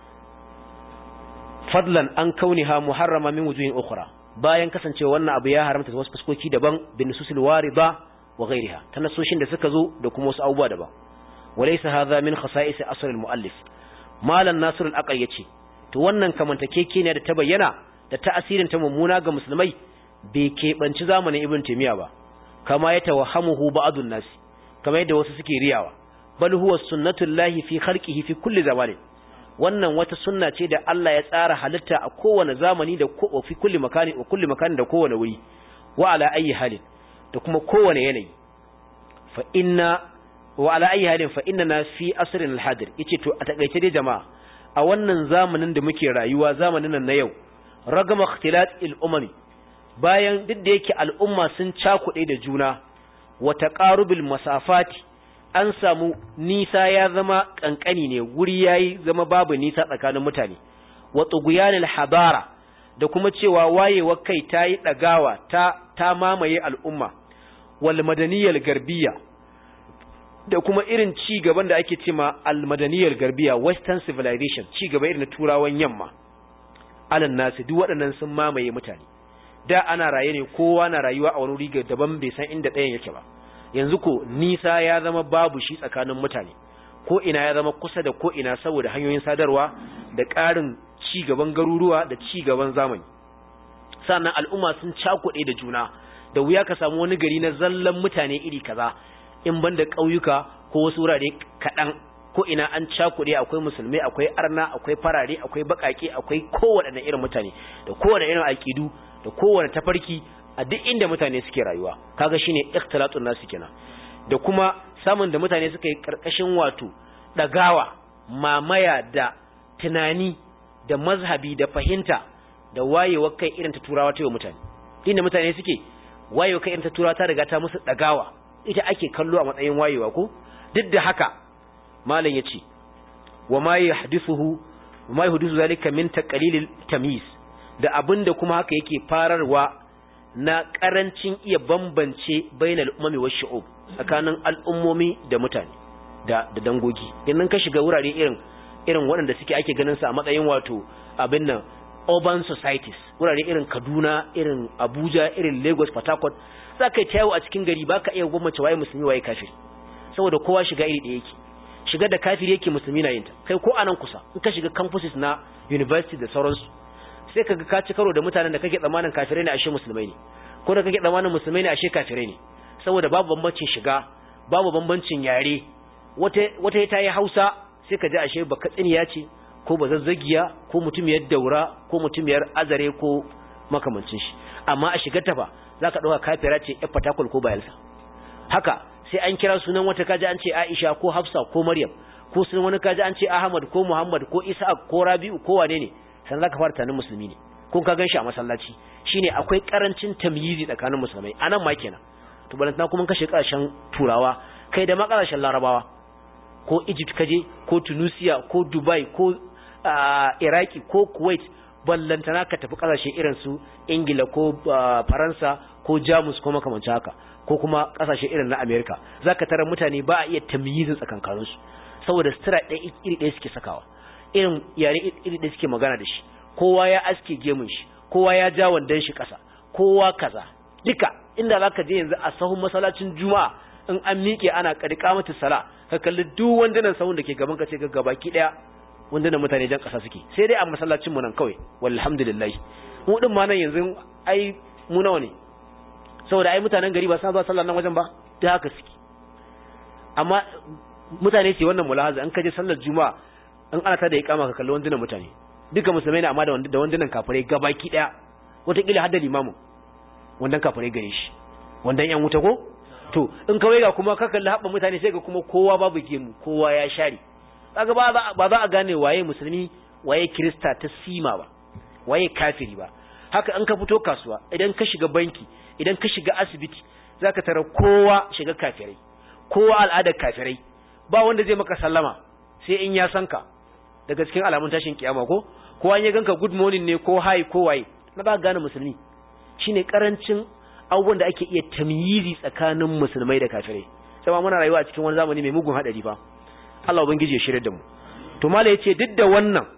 fadlan an kauniha muharrama min wujuhin ukhra bayan kasancewa wannan abu ya haramta wasu fuskoki daban bin nususil warida wa ghairiha ta nasoshin da suka zo da kuma wasu abubuwa daban walaysa hadha min khasa'is asr al muallif malan nasir al aqal yace to wannan kamantakeke ne da ta bayyana da ta'asirin ta mummuna ga musulmai bai keɓanci zamanin ibn taymiya ba kama ya tawahhamuhu ba'dun nasi kama yadda wasu suke riyawa bal huwa sunnatullahi fi khalqihi fi kulli zamanin wannan wata sunna ce da Allah ya tsara halitta a kowane zamani da ko fi kulli makani wa kulli makani da kowane wuri wa ala ayi halin da kuma kowane yanayi fa inna wa ala ayi halin fa inna fi asrin al-hadir yace to a takaice dai jama'a a wannan zamanin da muke rayuwa zamanin nan na yau ragama ikhtilat al-umami bayan duk da yake al'umma sun cakuɗe da juna wa taqarubil masafati an samu nisa ya zama kankani ne wuri yayi zama babu nisa tsakanin mutane wa tughyanil habara da kuma cewa wayewar kai tayi dagawa ta ta mamaye al'umma wal madaniyal garbiya da kuma irin ci gaban da ake cewa al madaniyal garbiya western civilization ci gaba irin turawan yamma alan nasu duk waɗannan sun mamaye mutane da ana raye ne kowa na rayuwa a wani wuri daban bai san inda ɗayan yake ba yanzu ko nisa ya zama babu shi tsakanin mutane ko ina ya zama kusa da ko ina saboda hanyoyin sadarwa da ƙarin ci gaban garuruwa da ci gaban zamani sannan al'umma sun cakuɗe da juna da wuya ka samu wani gari na zallan mutane iri kaza in banda ƙauyuka ko wasu wurare kaɗan ko ina an cakuɗe akwai musulmai akwai arna akwai farare akwai baƙaƙe akwai kowaɗanne irin mutane da kowane irin aƙidu da kowane tafarki a duk inda mutane suke rayuwa kaga shine ikhtilatun nasu kenan da kuma samun da mutane suka yi karkashin wato dagawa mamaya da tunani da mazhabi da fahimta da wayewar kai irin ta turawa ta yi mutane inda mutane suke wayewar kai irin ta turawa ta riga ta musu dagawa ita ake kallo a matsayin wayewa ko duk da haka malam yace wa ma yahdithuhu ma yahdithu zalika min taqlilil tamyiz da abinda kuma haka yake fararwa na ƙarancin iya bambance bainal umami wa shu'ub tsakanin al'ummomi da mutane da da dangogi idan ka shiga wurare irin irin waɗanda suke ake ganin su a matsayin wato abin nan urban societies wurare irin Kaduna irin Abuja irin Lagos Port Harcourt za ka yi tayawo a cikin gari baka iya gwamnati waye musulmi waye kafiri saboda kowa shiga iri ɗaya yake shiga da kafiri yake musulmi na yinta kai ko anan kusa in ka shiga campuses na university da sauransu sai kaga ka ci karo da mutanen da kake tsammanin kafirai ne ashe musulmai ne ko da kake tsammanin musulmai ne ashe kafirai ne saboda babu bambancin shiga babu bambancin yare wata wata ta yi Hausa sai ka ji ashe baka tsiniya ce ko bazazzagiya ko mutumiyar daura ko mutumiyar azare ko makamancin shi amma a shigar ta fa zaka dauka kafira ce yar fatakul ko bayelsa haka sai an kira sunan wata kaji an ce Aisha ko Hafsa ko Maryam ko sunan wani kaji an ce Ahmad ko Muhammad ko Isa ko Rabi'u ko wane ne san zaka fara tanin musulmi ne ko ka ganshi a masallaci shine akwai karancin tamyizi tsakanin musulmai anan ma kenan to balantana kuma kashe kasashen turawa kai da makasashen larabawa ko Egypt kaje ko Tunisia ko Dubai ko Iraki ko Kuwait ballantana ka tafi kasashe irin su Ingila ko Faransa ko jamus ko makamancin haka ko kuma kasashe irin na america zaka tarar mutane ba a iya tamyizin tsakankaninsu saboda sutura ɗaya iri ɗaya suke sakawa irin yare iri ɗaya suke magana da shi kowa ya aske gemun shi kowa ya ja wandon shi ƙasa kowa kaza duka inda zaka je yanzu a sahun masallacin juma'a in an miƙe ana ƙarƙa mata sala ka kalli duk wandunan sahun da ke gaban ka ce ga gabaki ɗaya wandunan mutane jan ƙasa suke sai dai a masallacin mu nan kawai walhamdulillah mu din ma nan yanzu ai mu nawa ne saboda ai mutanen gari ba sa zuwa sallar nan wajen ba da haka suke amma mutane ce wannan mulahaza an kaje sallar juma'a in ana ta da iqama ka kalli wandunan mutane duka musulmai ne amma da da wandunan kafirai gabaki daya wataƙila har da limamin wandan kafirai gare shi wandan yan wuta ko to in kawai ga kuma ka kalli haɓa mutane sai ga kuma kowa babu gemu kowa ya share kaga ba ba za a gane waye musulmi waye kirista ta sima ba waye kafiri ba haka in ka fito kasuwa idan ka shiga banki idan ka shiga asibiti zaka tara kowa shiga kafirai kowa al'adar kafirai ba wanda zai maka sallama sai in ya san ka daga cikin alamun tashin kiyama ko ko an ya ganka good morning ne ko hi ko waye na ba gane musulmi shine karancin abubuwan da ake iya tamyizi tsakanin musulmai da kafirai sai ma muna rayuwa a cikin wani zamani mai mugun hadari fa Allah ubangiji ya shirye da mu to mala yace duk da wannan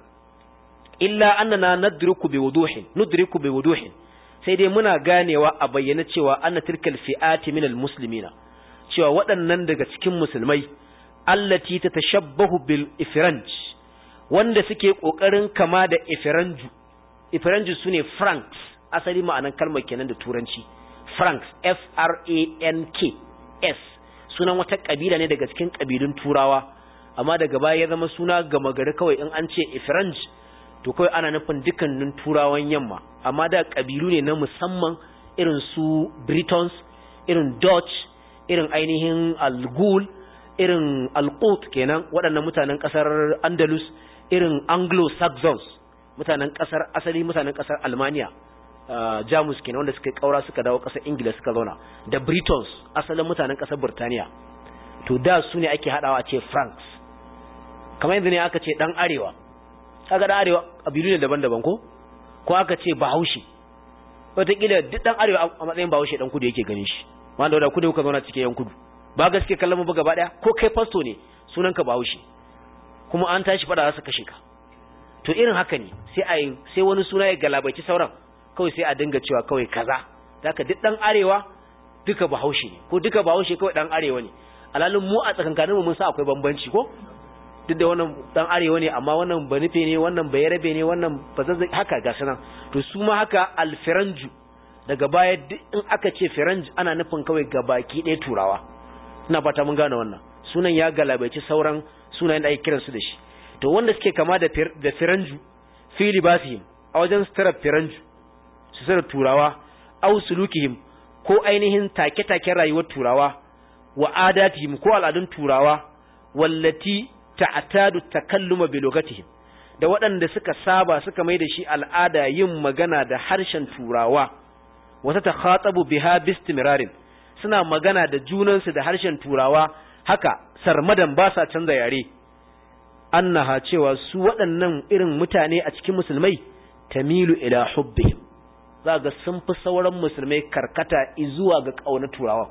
illa annana nadriku bi wuduhin nudriku bi wuduhin sai dai muna ganewa a bayyana cewa anna tilkal fi'ati minal muslimina cewa waɗannan daga cikin musulmai allati tatashabbahu bil ifranj wanda suke kokarin kama da ifranju ifranju sune franks asali ma'anan kalmar kenan da turanci franks f r a n k s sunan wata kabila ne daga cikin kabilun turawa amma daga baya ya zama suna gama gari kawai in an ce ifranj to kawai ana nufin dukkanin turawan yamma amma da kabilu ne na musamman irin su britons irin dutch irin ainihin algul irin alqut kenan waɗannan mutanen ƙasar andalus irin anglo-saxons mutanen ƙasar asali mutanen ƙasar almania uh, jamus kenan wanda suka kaura suka dawo ƙasar ingila suka zauna da britons asalin mutanen ƙasar burtaniya to da su ne ake haɗawa a ce franks kamar yanzu ne aka ce ɗan arewa kaga ɗan arewa ƙabilu ne daban-daban ko ko aka ce bahaushe wataƙila duk ɗan arewa a matsayin bahaushe ɗan kudu yake ganin shi wanda da kudu kuka zauna cikin yan kudu ba gaske kallon mu ba gaba ɗaya ko kai fasto ne sunanka bahaushe kuma an tashi fada za su kashe ka to irin haka ne sai a sai wani suna ya galabaici sauran kawai sai a dinga cewa kawai kaza zaka duk dan arewa duka bahaushe ne ko duka bahaushe kawai dan arewa ne alalin mu a tsakankanin mu mun sa akwai bambanci ko duk da wannan dan arewa ne amma wannan banife ne wannan bayarabe ne wannan bazazza haka ga sanan to su ma haka alfiranju daga baya duk in aka ce firanj ana nufin kawai gabaki ɗaya turawa ina fata mun gane wannan sunan ya galabaici sauran sunayen da ake kiransu da shi to wanda suke kama da da firanju fi libasihim a wajen sutura firanju su sutura turawa aw sulukihim ko ainihin take-taken rayuwar turawa wa adatihim ko al'adun turawa wallati ta'tadu takalluma bi lugatihim da waɗanda suka saba suka mai da shi al'ada yin magana da harshen turawa wata takhatabu biha bistimrarin suna magana da junansu da harshen turawa haka sarmadan ba sa canza yare annaha cewa su waɗannan irin mutane a cikin musulmai tamilu ila hubbihim za ga sun fi sauran musulmai karkata zuwa ga ƙaunar turawa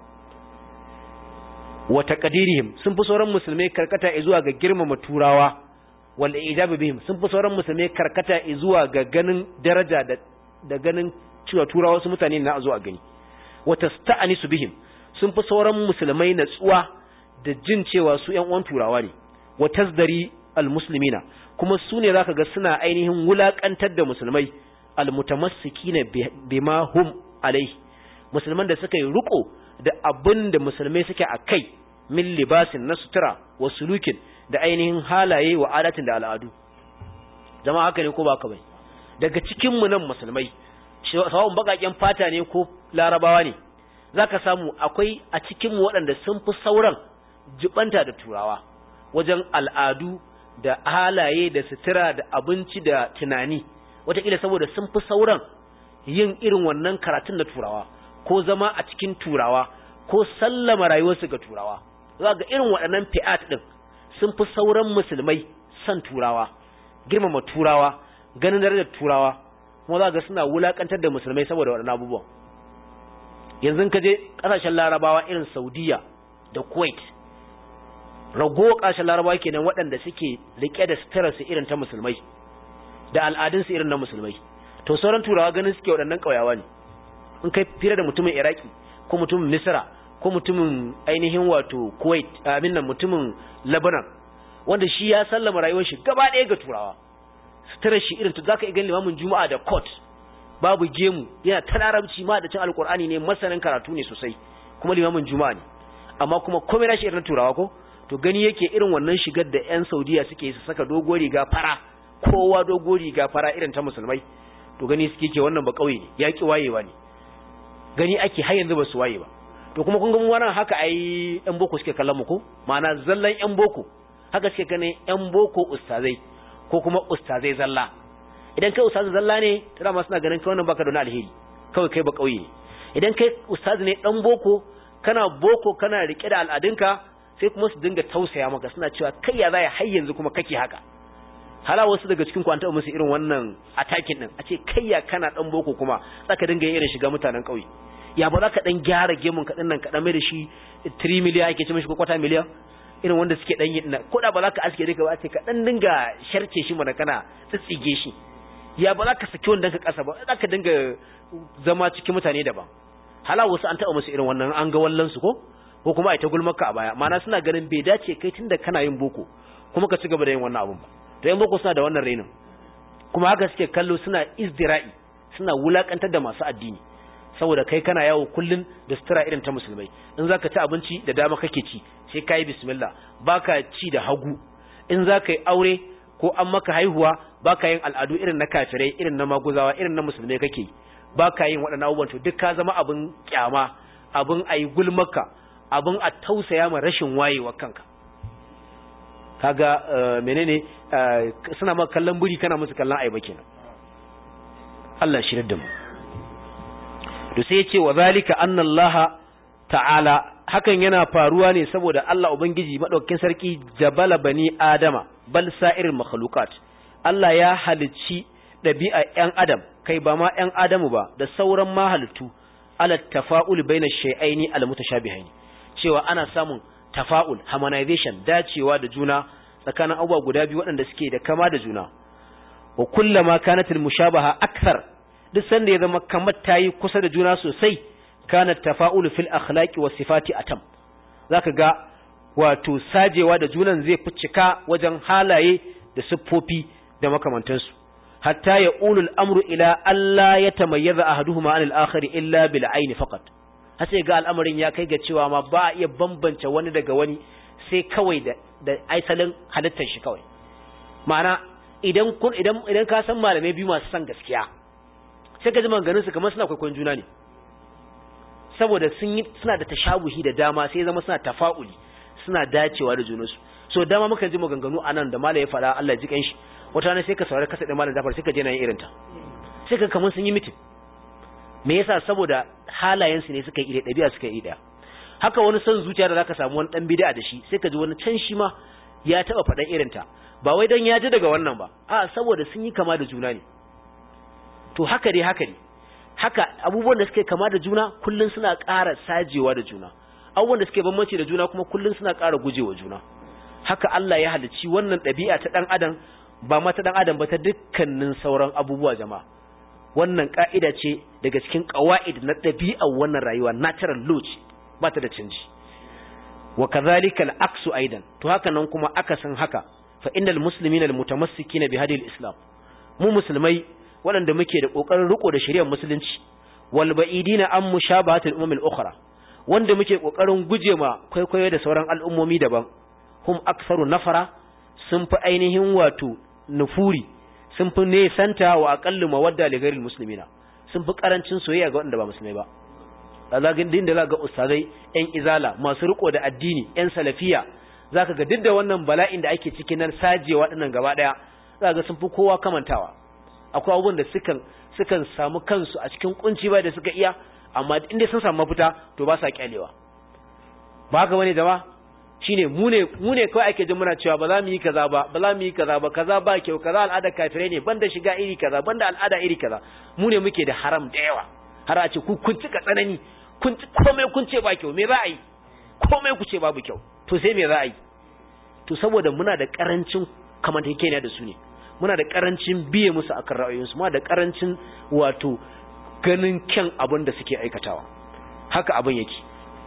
wa taqdirihim sun fi sauran musulmai karkata zuwa ga girmama turawa wal ijabu bihim sun fi sauran musulmai karkata zuwa ga ganin daraja da da ganin cewa turawa su mutane na zo a gani wa tasta'anisu bihim sun fi sauran musulmai natsuwa da jin cewa su ƴan uwan turawa ne wa tazdari almuslimina kuma su ne zaka ga suna ainihin wulakantar da musulmai almutamassikina bima hum alai musulman da suka yi riko da abin da musulmai suke a kai min libasin na sutura wa sulukin da ainihin halaye wa adatin da al'adu zama haka ne ko ba ka bai daga cikin mu nan musulmai sawon bakaken fata ne ko larabawa ne zaka samu akwai a cikin mu waɗanda sun fi sauran jibanta da turawa wajen al'adu da halaye da sutura da abinci da tunani wataƙila saboda sun fi sauran yin irin wannan karatun na turawa ko zama a cikin turawa ko sallama rayuwarsu ga turawa za ga irin waɗannan fi'at ɗin sun fi sauran musulmai son turawa girmama turawa ganin darajar turawa kuma za ga suna wulakantar da musulmai saboda waɗannan abubuwan yanzu ka je kasashen larabawa irin saudiya da kuwait rago kasashen larabawa kenan waɗanda suke rike da suturarsu irin ta musulmai da al'adunsu irin na musulmai to sauran turawa ganin suke waɗannan ƙauyawa ne in kai fira da mutumin iraki ko mutumin misra ko mutumin ainihin wato kuwait amin nan mutumin lebanon wanda shi ya sallama rayuwar shi gaba ɗaya ga turawa suturar shi irin to zaka iya ganin limamin juma'a da court babu gemu yana ta larabci ma da cin alkur'ani ne masanin karatu ne sosai kuma limamin juma'a ne amma kuma komai nashi irin turawa ko to gani yake irin wannan shigar da yan saudiya suke su saka dogo riga fara kowa dogo riga fara irin ta musulmai to gani suke ke wannan ba kauye ne yaki wayewa ne gani ake har yanzu ba su waye ba to kuma kun ga mu wannan haka ai yan boko suke kallon mu ko ma'ana zallan yan boko haka suke ganin yan boko ustazai ko kuma ustazai zalla idan kai ustazi zalla ne tana ma suna ganin kai wannan baka da wani alheri kawai kai ba kauye idan kai ustazi ne dan boko kana boko kana rike da al'adunka sai kuma su dinga tausaya maka suna cewa kai ya zai har yanzu kuma kake haka hala wasu daga cikin ku an taɓa musu irin wannan attacking din a ce kai ya kana dan boko kuma zaka dinga yin irin shiga mutanen kauye ya ba za ka dan gyara gemun ka nan ka dan mai da shi 3 miliyan ake ce mishi ko kwata miliyan irin wanda suke dan yi ko da ba za ka aske duka ba ce ka dan dinga sharce shi mana kana tsitsige shi ya ba za ka saki wanda ka kasa ba za ka dinga zama cikin mutane daban hala wasu an taɓa musu irin wannan an ga wallan su ko ko kuma ai ta gulmarka a baya ma'ana suna ganin bai dace kai tunda kana yin boko kuma ka ci gaba da yin wannan abun ba to yan boko suna da wannan rainin kuma haka suke kallo suna izdira'i suna wulakantar da masu addini saboda kai kana yawo kullun da sutura irin ta musulmai in zaka ci abinci da dama kake ci sai kai bismillah baka ci da hagu in zaka yi aure ko an maka haihuwa baka yin al'adu irin na kafirai irin na maguzawa irin na musulmai kake baka yin waɗannan abubuwan to duk ka zama abin kyama abin ayi gulmaka abin a tausaya ma rashin wayewa kanka kaga menene suna maka kallon buri kana musu kallon aiba kenan Allah shi da mu to sai yace wa zalika anna Allah ta'ala hakan yana faruwa ne saboda Allah ubangiji madaukakin sarki jabala bani adama bal sa'iril makhluqat Allah ya halicci dabi'a ƴan adam kai ba ma ƴan adamu ba da sauran ma halittu ala tafa'ul baina shay'aini al mutashabihaini cewa ana samun tafa'ul harmonization dacewa da juna tsakanin abubuwa guda biyu waɗanda suke da kama da juna wa kullama kanat al mushabaha akthar duk sanda ya zama kamar tayi kusa da juna sosai kana tafa'ul fil akhlaqi was sifati atam zaka ga wato sajewa da junan zai fi cika wajen halaye da siffofi da makamantansu hatta ya ulul amru ila alla yatamayyaza ahaduhuma anil akhar illa bil aini faqat har sai ga al'amarin ya kai ga cewa ma ba a iya bambance wani daga wani sai kawai da da aisalin halittar shi kawai ma'ana idan kun idan idan ka san malamai biyu masu san gaskiya sai ka ji maganganun su kamar suna kwaikwayon juna ne saboda sun yi suna da tashabuhi da dama sai zama suna tafa'uli suna dacewa da junansu so dama muka ji maganganu anan da malai ya faɗa Allah ya ji kanshi wata ne sai ka saurari kasa da malam Jafar sai ka je na yin irinta sai ka kamar sun yi mitin me yasa saboda halayen su ne suka yi ɗabi'a suka yi ɗaya haka wani son zuciya da zaka samu wani dan bid'a da shi sai ka ji wani can shi ma ya taba faɗan irinta ba wai dan ya ji daga wannan ba a saboda sun yi kama da juna ne to haka dai haka ne haka abubuwan da suke kama da juna kullun suna ƙara sajewa da juna abubuwan da suke bambanci da juna kuma kullun suna ƙara gujewa juna haka Allah ya halicci wannan ɗabi'a ta ɗan adam ba ma ta ɗan adam ba ta dukkanin sauran abubuwa jama'a wannan ƙa'ida ce daga cikin ƙawa'id na ɗabi'ar wannan rayuwa natural law ce ba ta da canji wa kadhalika al-aksu aidan to haka nan kuma akasin haka fa innal muslimina al-mutamassikina bi hadil islam mu musulmai waɗanda muke da ƙoƙarin riko da shari'ar musulunci wal ba'idina an mushabahatul umam al-ukhra wanda muke ƙoƙarin guje ma kwaikwayo da sauran al'ummomi daban hum aktharu nafara sun fi ainihin wato nufuri sun fi nesanta wa aqallu mawadda li ghairil muslimina sun fi karancin soyayya ga waɗanda ba musulmai ba azagin din da za ga ustazai yan izala masu riko da addini yan salafiya zaka ga duk da wannan bala'in da ake cikin nan sajewa dinnan gaba daya zaka ga sun fi kowa kamantawa akwai abubuwan da sukan sukan samu kansu a cikin kunci ba da suka iya amma inda sun samu mafita to ba sa kyalewa ba haka bane jama'a shine mu ne mu ne kawai ake jin muna cewa ba za mu yi kaza ba ba za mu yi kaza ba kaza ba kyau kaza al'ada kafirai ne banda shiga iri kaza banda al'ada iri kaza mu ne muke da haram da yawa har a ce ku kun cika tsanani kun komai kun ce ba kyau me za a yi komai ku ce babu kyau to sai me za a yi to saboda muna da karancin kamantakekeniya da su ne muna da karancin biye musu akan ra'ayoyinsu muna da karancin wato ganin kyan abin da suke aikatawa haka abin yake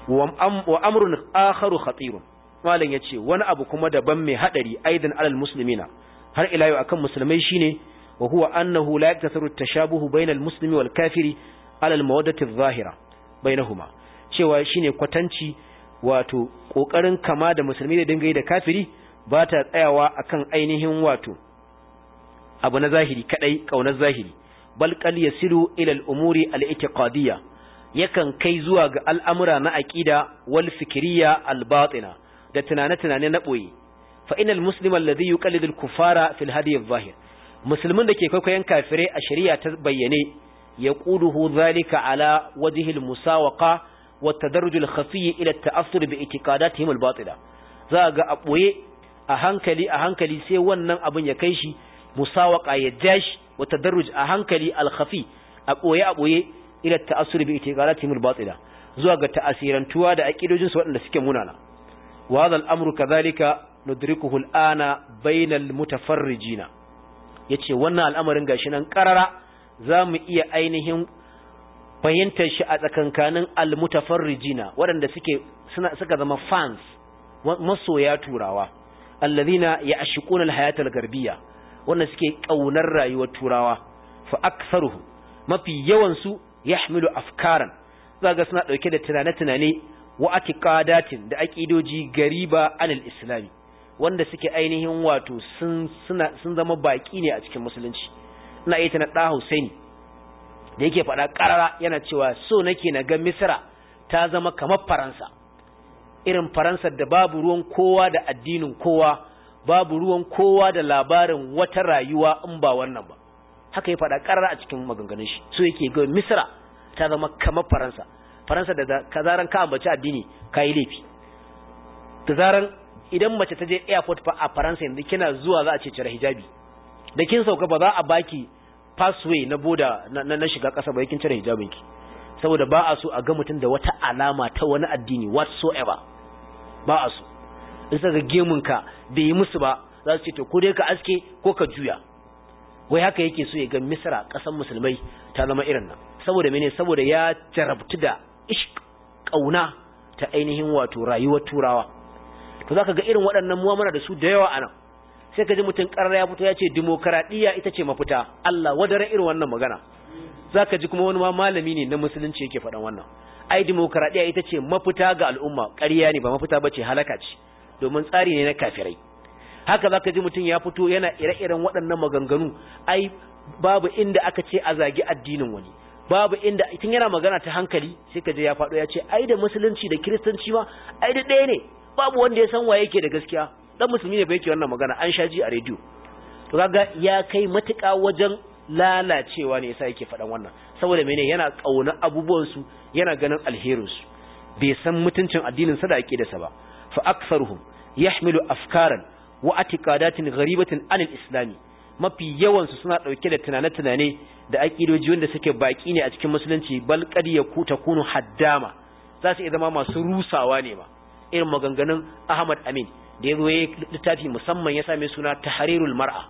wa amrun akharu khatirun malam yace wani abu kuma daban mai hadari aidan alal muslimina har ila yau akan musulmai shine wa huwa annahu la yaktasaru tashabuhu bainal muslimi wal kafiri alal mawaddati adh-dhahira bainahuma cewa shine kwatanci wato kokarin kama da musulmi da dinga yi da kafiri ba ta tsayawa akan ainihin wato abu na zahiri kadai kaunar zahiri bal qal yasilu ila al-umuri al-i'tiqadiyya yakan kai zuwa ga al'amura na aqida wal fikriya al-batina da tunane-tunane na boye fa inal muslima alladhi yuqallidu al-kuffara fil hadi adh-dhahir musulmin da ke kwaikwayon kafirai a shari'a ta bayyane yaquduhu dhalika ala wajhi al-musawaqa wa tadarruj al-khafi ila at-ta'assur bi i'tiqadatihim al-batila za ga a boye a hankali a hankali sai wannan abin ya kai shi musawaka ya jashi wa tadarruj a hankali al-khafi a boye a boye ila ta'assur bi itiqalatihim al-batila zuwa ga ta'asirantuwa da aqidojin su waɗanda suke munana wa hadha al-amru kadhalika nudrikuhu al-ana bayna al-mutafarrijina yace wannan al'amarin gashi nan karara zamu iya ainihin fahimtar shi a tsakankanin al-mutafarrijina waɗanda suke suna suka zama fans masoya turawa alladhina ya'shiquna al-hayata al-garbiyya wanda suke kaunar rayuwar turawa fa aktharuhum mafi yawan su yahmilu afkaran zaga suna dauke da tunane-tunane wa atiqadatin da aqidoji gariba anil islami wanda suke ainihin wato sun suna sun zama baki ne a cikin musulunci ina yi tana da Husaini da yake faɗa ƙarara yana cewa so nake na ga Misra ta zama kamar Faransa irin Faransa da babu ruwan kowa da addinin kowa babu ruwan kowa da labarin wata rayuwa in ba wannan ba haka ya faɗa ƙarar a cikin maganganun shi so yake ga misra ta zama kamar faransa faransa da ka zaran ka ambaci addini ka yi laifi da zaran idan mace ta je airport fa a faransa yanzu kina zuwa za a ce cire hijabi da kin sauka ba za a baki passway na boda na, na, shiga ƙasa ba kin cire hijabinki saboda ba a so a ga mutum da wata alama ta wani addini whatsoever ba a so in saka gemunka bai yi musu ba za su ce to ko dai ka aske ko ka juya wai haka yake so ya ga misra kasan musulmai ta zama irin nan saboda mene saboda ya jarabtu da ishq kauna ta ainihin wato rayuwar turawa to zaka ga irin waɗannan mu'amala da su da yawa anan sai ka ji mutum ƙarar ya fito ya ce dimokuraɗiyya ita ce mafita Allah wadare irin wannan magana zaka ji kuma wani ma malami ne na musulunci yake faɗan wannan ai dimokuraɗiyya ita ce mafita ga al'umma ƙarya ne ba mafita bace halaka ce domin tsari ne na kafirai haka zaka ji mutum ya fito yana ire-iren waɗannan maganganu ai babu inda aka ce a zagi addinin wani babu inda tun yana magana ta hankali sai ka je ya faɗo ya ce ai da musulunci da kiristanci ma ai da ɗaya ne babu wanda ya san waye yake da gaskiya dan musulmi ne ba yake wannan magana an sha ji a rediyo to kaga ya kai matuƙa wajen lalacewa ne yasa yake faɗan wannan saboda mene yana ƙauna abubuwan su yana ganin alherin su bai san mutuncin addinin sa da aqidarsa ba fa aktharuhum yahmilu afkaran wa atiqadatin gharibatin anil islami mafi yawan su suna dauke da tunane-tunane da aqidoji wanda suke baki ne a cikin musulunci bal qad yakuta kunu haddama za su iya zama masu rusawa ne ma irin maganganun Ahmad Amin da ya zo ya littafi musamman ya same suna tahrirul mar'a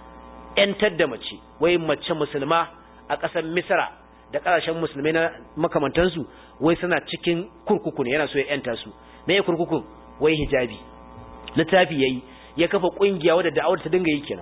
yantar da mace wai mace musulma a ƙasar Misra da ƙasashen musulmai na makamantansu wai suna cikin kurkuku ne yana so ya yanta su me kurkukun wai hijabi littafi yayi ya kafa kungiya wadda da'awar ta dinga yi kenan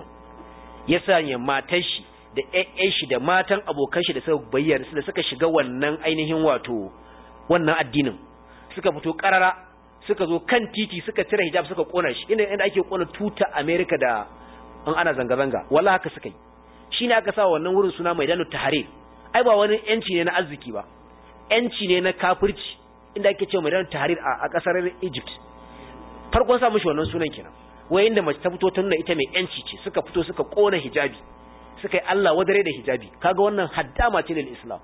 ya sanya matar shi da ƴaƴan shi da matan abokan shi da suka bayyana da suka shiga wannan ainihin wato wannan addinin suka fito karara suka zo kan titi suka cire hijab suka kona shi inda inda ake kona tuta America da an ana zanga zanga wallahi haka suka yi shine aka sa wannan wurin suna Maidanu Tahrir ai ba wani yanci ne na arziki ba yanci ne na kafirci inda ake cewa Maidanu Tahrir a kasar Egypt farkon sa mishi wannan sunan kenan wai inda mace ta fito ta nuna ita mai yanci ce suka fito suka kona hijabi suka yi Allah wadare da hijabi kaga wannan haddama ce lil Islam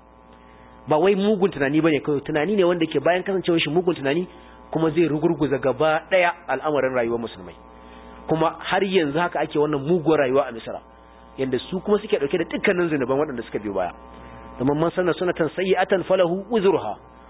ba wai mugun tunani bane kawai tunani ne wanda ke bayan kasancewar shi mugun tunani kuma zai rugurguza gaba daya al'amarin rayuwar musulmai kuma har yanzu haka ake wannan muguwar rayuwa a Misra yanda su kuma suke dauke da dukkanin zinuban waɗanda suka biyo baya domin man sanna sunatan sayyi'atan falahu uzruha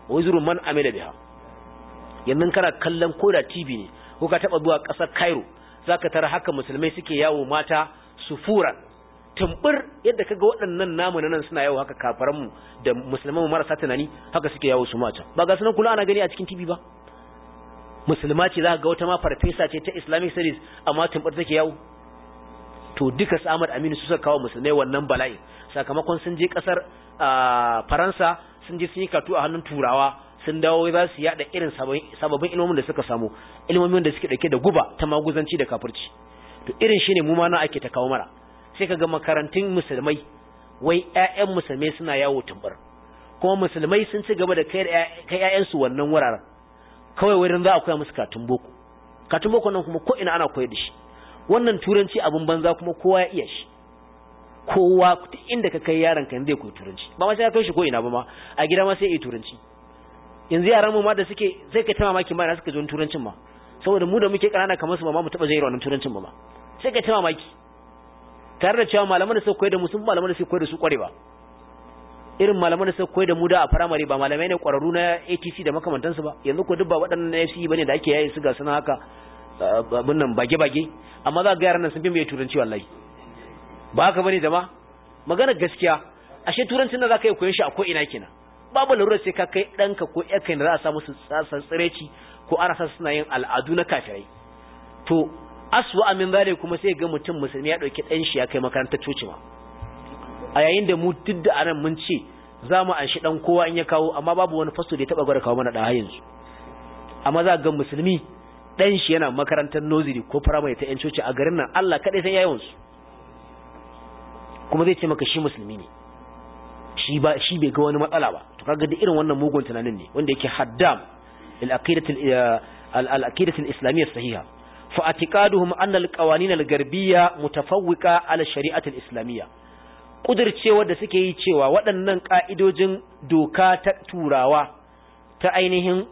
wa wizru man amila biha yanzu kana kallon koda TV ne ko ka taba zuwa ƙasar Cairo zaka tara haka musulmai suke yawo mata sufura tumbur yadda kaga waɗannan namu nan suna yawo haka kafaran mu da musulman marasa tunani haka suke yawo su mata ba ga sunan kula ana gani a cikin TV ba musulma ce zaka ga wata ma farfesa ce ta Islamic studies amma tumbur take yawo to duka su Ahmad Aminu su suka kawo musulmai wannan bala'i sakamakon sun je kasar Faransa sun je sun yi katu a hannun Turawa sun dawo za su yada irin sababbin ilmomin da suka samu ilmomin da suke dauke da guba ta maguzanci da kafirci to irin shine mu ma na ake ta kawo mara sai kaga makarantun musulmai wai ƴaƴan musulmai suna yawo tumbar kuma musulmai sun ci gaba da kai kai ƴaƴan su wannan wuraren kawai wurin za a koya musu katun boko katun boko nan kuma ko ina ana koyar da shi wannan turanci abin banza kuma kowa ya iya shi kowa inda ka kai yaron ka zai koyi turanci ba ma sai ka kai shi ko ina ba ma a gida ma sai yi turanci yanzu yaran mu ma da suke sai ka ta mamaki ma da suka ji turancin ma saboda mu da muke kanana kamar su ma mu taba jin wannan turancin ba ma sai ka ta mamaki tare da cewa malaman da suka koyar da mu sun malaman da suka koyar da su kware ba irin malaman da suka koyar da mu da a firamare ba malamai ne kwararru na ATC da makamantansu ba yanzu ko duk ba waɗannan na FCE bane da ake yayi su ga suna haka abin nan bage-bage amma za ga yaran nan sun fi mai turanci wallahi ba haka bane jama'a magana gaskiya ashe turancin da zaka yi koyon shi a ko ina kenan babu larurar sai ka kai ɗanka ko ƴarka da za a samu su tsasan tsireci ko ana sa suna yin al'adu na kafirai to aswa amin zale kuma sai ga mutum musulmi ya ɗauki ɗan shi ya kai makarantar coci ma a yayin da mu duk da anan mun ce za mu anshi ɗan kowa in ya kawo amma babu wani fasto da ya taɓa gwada kawo mana ɗan yanzu amma za ga musulmi ɗan shi yana makarantar noziri ko firamare ta 'yan coci a garin nan Allah kaɗai san yawansu kuma zai ce maka shi musulmi ne shi ba shi bai ga wani matsala ba to kaga da irin wannan mugun tunanin ne wanda yake haddam lil aqidati al aqidati al islamiyyah sahiha fa atiqaduhum anna al qawanin al garbiyya mutafawwiqa ala shari'ati al islamiyya kudircewa da suke yi cewa waɗannan ka'idojin doka ta turawa ta ainihin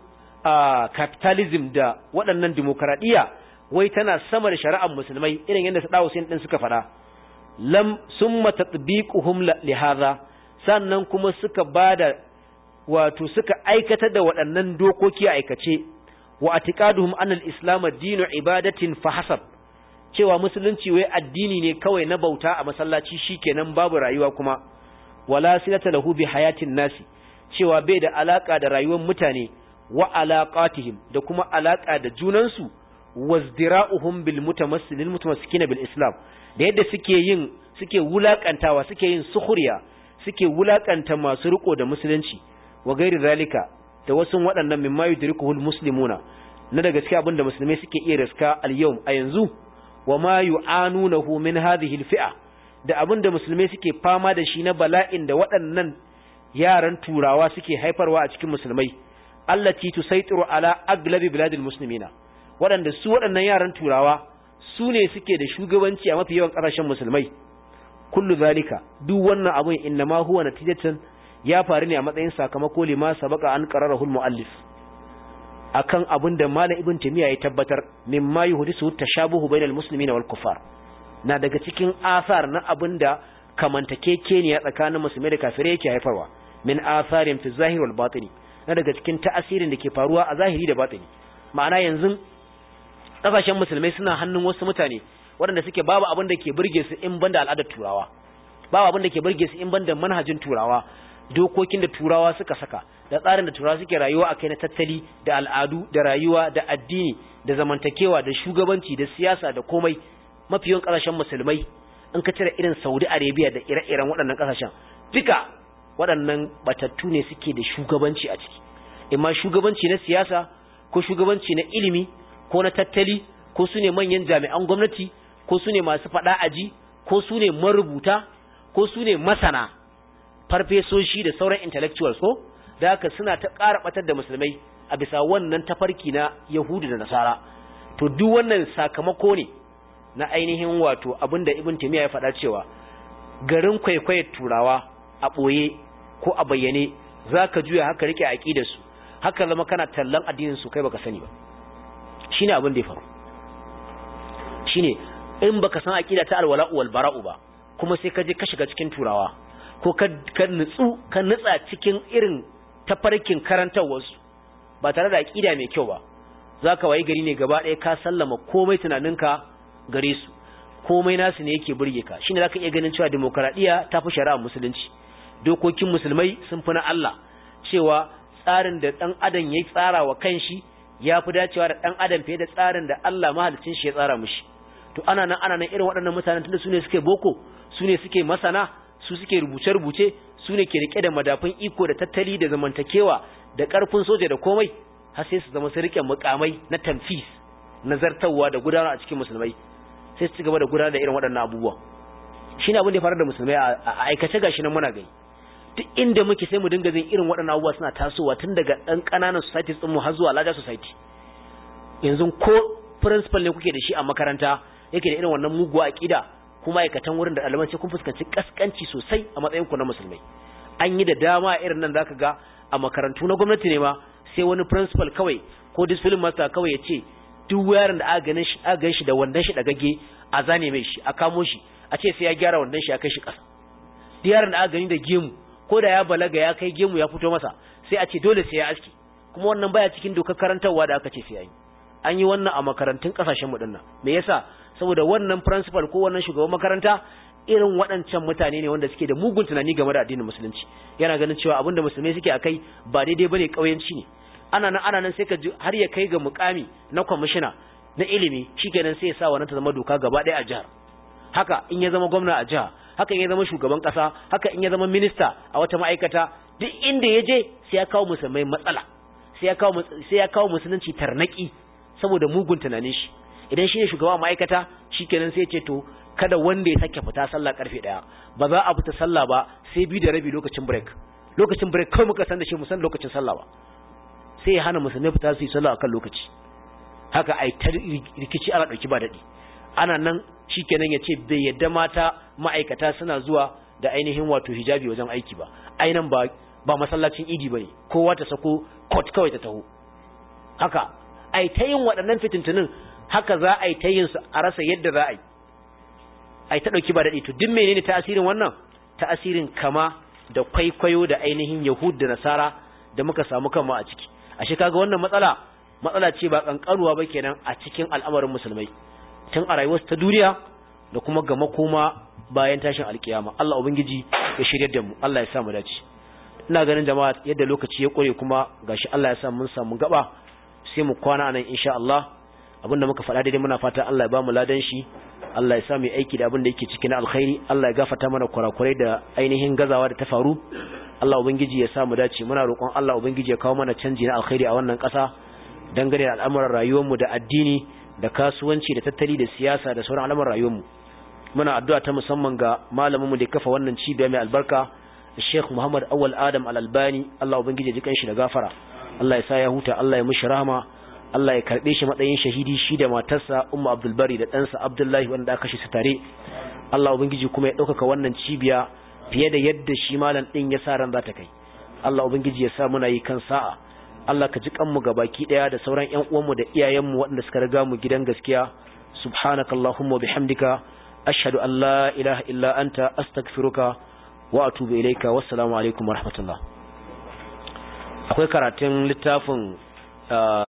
capitalism da waɗannan demokradiyya wai tana sama da shari'ar musulmai irin yadda Saddam Hussein din suka faɗa lam summa tatbiquhum li hadha sannan kuma suka bada wato suka aikata da waɗannan dokoki a aikace wa atiqaduhum anna al-islam dinu ibadatin fa hasab cewa musulunci wai addini ne kawai na bauta a masallaci shikenan babu rayuwa kuma wala silata lahu bi hayatin nasi cewa bai da alaka da rayuwar mutane wa alaqatihim da kuma alaka da junansu wazdira'uhum bil mutamassilin mutamassikina bil islam da yadda suke yin suke wulakantawa suke yin sukhriya suke wulakanta masu riko da musulunci wa gairi zalika da wasu waɗannan mimma yudrikuhul muslimuna na daga cikin abin da musulmai suke iya riska al yau a yanzu wa ma yu'anunahu min hadhihi al fi'a da abin da musulmai suke fama da shi na bala'in da waɗannan yaran turawa suke haifarwa a cikin musulmai allati tusaitiru ala aglabi biladil muslimina waɗanda su waɗannan yaran turawa su ne suke da shugabanci a mafi yawan ƙasashen musulmai kullu zalika duk wannan abun innama huwa natijatan ya faru ne a matsayin sakamako lima sabaka an qararahu muallif akan abin da malam ibn tamiya ya tabbatar mimma yuhdisu tashabuhu bainal muslimina wal kufar na daga cikin asar na abin da kamantakekeniya tsakanin musulmai da kafirai yake haifarwa min asarin fi zahir wal batini na daga cikin ta'asirin da ke faruwa a zahiri da batini ma'ana yanzu kasashen musulmai suna hannun wasu mutane waɗanda suke babu abin da ke burge su in banda al'adar turawa babu abin da ke burge su in banda manhajin turawa dokokin da turawa suka saka da tsarin da turawa suke rayuwa akai na tattali da al'adu da rayuwa da addini da zamantakewa da shugabanci da siyasa da komai mafi yawan kasashen musulmai in ka cire irin Saudi Arabia da ire-iren waɗannan kasashen duka waɗannan batattu ne suke da shugabanci a ciki imma shugabanci na siyasa ko shugabanci na ilimi ko na tattali ko su ne manyan jami'an gwamnati ko su ne masu faɗa aji ko su ne marubuta ko su ne masana farfesoshi da sauran intellectuals ko da haka suna ta ƙara ɓatar da musulmai a bisa wannan tafarki na yahudu da nasara to duk wannan sakamako ne na ainihin wato abin da ibn taymiya ya faɗa cewa garin kwaikwayar turawa a ɓoye ko a bayyane za ka juya haka rike aƙidarsu haka zama kana tallan addinin su kai baka sani ba shine abin da ya faru shine in baka san aqida ta alwala'u wal bara'u ba kuma sai ka je ka shiga cikin turawa ko ka ka nutsu ka nutsa cikin irin tafarkin karantarwarsu ba tare da aƙida mai kyau ba za ka wayi gari ne gaba ɗaya ka sallama komai tunaninka gare su komai nasu ne yake burge ka shine za ka iya ganin cewa demokaradiyya ta fi shari'a musulunci dokokin musulmai sun fi na Allah cewa tsarin da ɗan adam ya tsara wa kanshi ya fi dacewa da ɗan adam fiye da tsarin da Allah mahalicin shi ya tsara mishi to ana nan ana nan irin waɗannan mutanen tunda su ne suke boko su ne suke masana su suke rubuce-rubuce su ne ke rike da madafin iko da tattali da zamantakewa da ƙarfin soja da komai har sai su zama su rike mukamai na tamfis na zartarwa da gudanar a cikin musulmai sai su ci gaba da gudanar da irin waɗannan abubuwa shine abin da ya faru da musulmai a aikace gashi nan muna gani duk inda muke sai mu dinga jin irin waɗannan abubuwa suna tasowa tun daga ɗan ƙananan societies ɗinmu har zuwa larger society yanzu ko principal ne kuke da shi a makaranta yake da irin wannan muguwa aƙida kuma aikatan wurin da ɗaliban sai kun fuskanci kaskanci sosai a matsayin ku na musulmai an yi da dama irin nan zaka ga a makarantu na gwamnati ne ma sai wani principal kawai ko discipline master kawai ya ce duk yaron da aka ganin shi aka gan shi da wandan shi dagagge a zane mai shi a kamo shi a ce sai ya gyara wandan shi ya kai shi ƙasa duk yaron da aka gani da gemu ko da ya balaga ya kai gemu ya fito masa sai a ce dole sai ya aski kuma wannan baya cikin dokar karantarwa da aka ce sai an yi an yi wannan a makarantun kasashen mu dinnan me yasa saboda wannan principal ko wannan shugaban makaranta irin waɗancan mutane ne wanda suke da mugun tunani game da addinin musulunci yana ganin cewa abin da musulmai suke akai ba daidai bane kauyanci ne ana nan ana nan sai ka ji har ya kai ga mukami na kwamishina na ilimi shikenan sai ya sa wannan ta zama doka gaba ɗaya a jihar haka in ya zama gwamna a jiha haka in ya zama shugaban ƙasa haka in ya zama minista a wata ma'aikata duk inda ya je sai ya kawo musulmai matsala sai ya kawo sai ya kawo musulunci tarnaki saboda mugun tunanin shi idan shi ne shugaba ma'aikata shikenan sai ya ce to kada wanda ya sake fita sallah karfe daya ba za a fita sallah ba sai biyu da rabi lokacin break lokacin break kawai muka san da shi musan lokacin sallah ba sai ya hana musulmai fita su yi sallah akan lokaci haka ai ta rikici ana dauki ba dadi ana nan shikenan ya ce bai yadda mata ma'aikata suna zuwa da ainihin wato hijabi wajen aiki ba ainan ba ba masallacin idi bane kowa ta sako coat kawai ta taho haka ai ta yin waɗannan fitintunin haka za a yi ta yin su a rasa yadda za a yi ai ta dauki ba dadi to duk menene ta'asirin wannan ta'asirin kama da kwaikwayo da ainihin yahud da nasara da muka samu kanmu a ciki ashe kaga wannan matsala matsala ce ba kankanuwa ba kenan a cikin al'amarin musulmai tun a rayuwarsu ta duniya da kuma ga makoma bayan tashin alkiyama Allah ubangiji ya shirye da mu Allah ya sa mu dace ina ganin jama'a yadda lokaci ya kore kuma gashi Allah ya sa mun samu gaba sai mu kwana nan insha Allah abinda muka faɗa daidai muna fata Allah ya ba mu ladan shi Allah ya sa mu aiki da abin da yake cikin alkhairi Allah ya gafarta mana kurakurai da ainihin gazawa da ta faru Allah ubangiji ya sa mu dace muna roƙon Allah ubangiji ya kawo mana canji na alkhairi a wannan ƙasa dangane da al'amuran rayuwarmu da addini da kasuwanci da tattali da siyasa da sauran al'amuran rayuwarmu muna addu'a ta musamman ga malaminmu da kafa wannan cibiya mai albarka Sheikh Muhammad Awal Adam Al-Albani Allah ubangiji ya ji kanshi da gafara Allah ya sa ya huta Allah ya mishi rahama Allah ya karbe shi matsayin shahidi shi da matarsa Ummu Abdul Bari da ɗansa Abdullahi wanda aka kashe su tare Allah ubangiji kuma ya ɗaukaka wannan cibiya fiye da yadda shi malam ɗin ya sa ran za ta kai Allah ubangiji ya sa muna yi kan sa'a Allah ka ji kanmu baki ɗaya da sauran ƴan uwanmu da iyayenmu waɗanda suka riga mu gidan gaskiya subhanakallahumma bihamdika ashhadu an la ilaha illa anta astaghfiruka wa atubu ilayka wassalamu alaikum warahmatullah akwai karatun littafin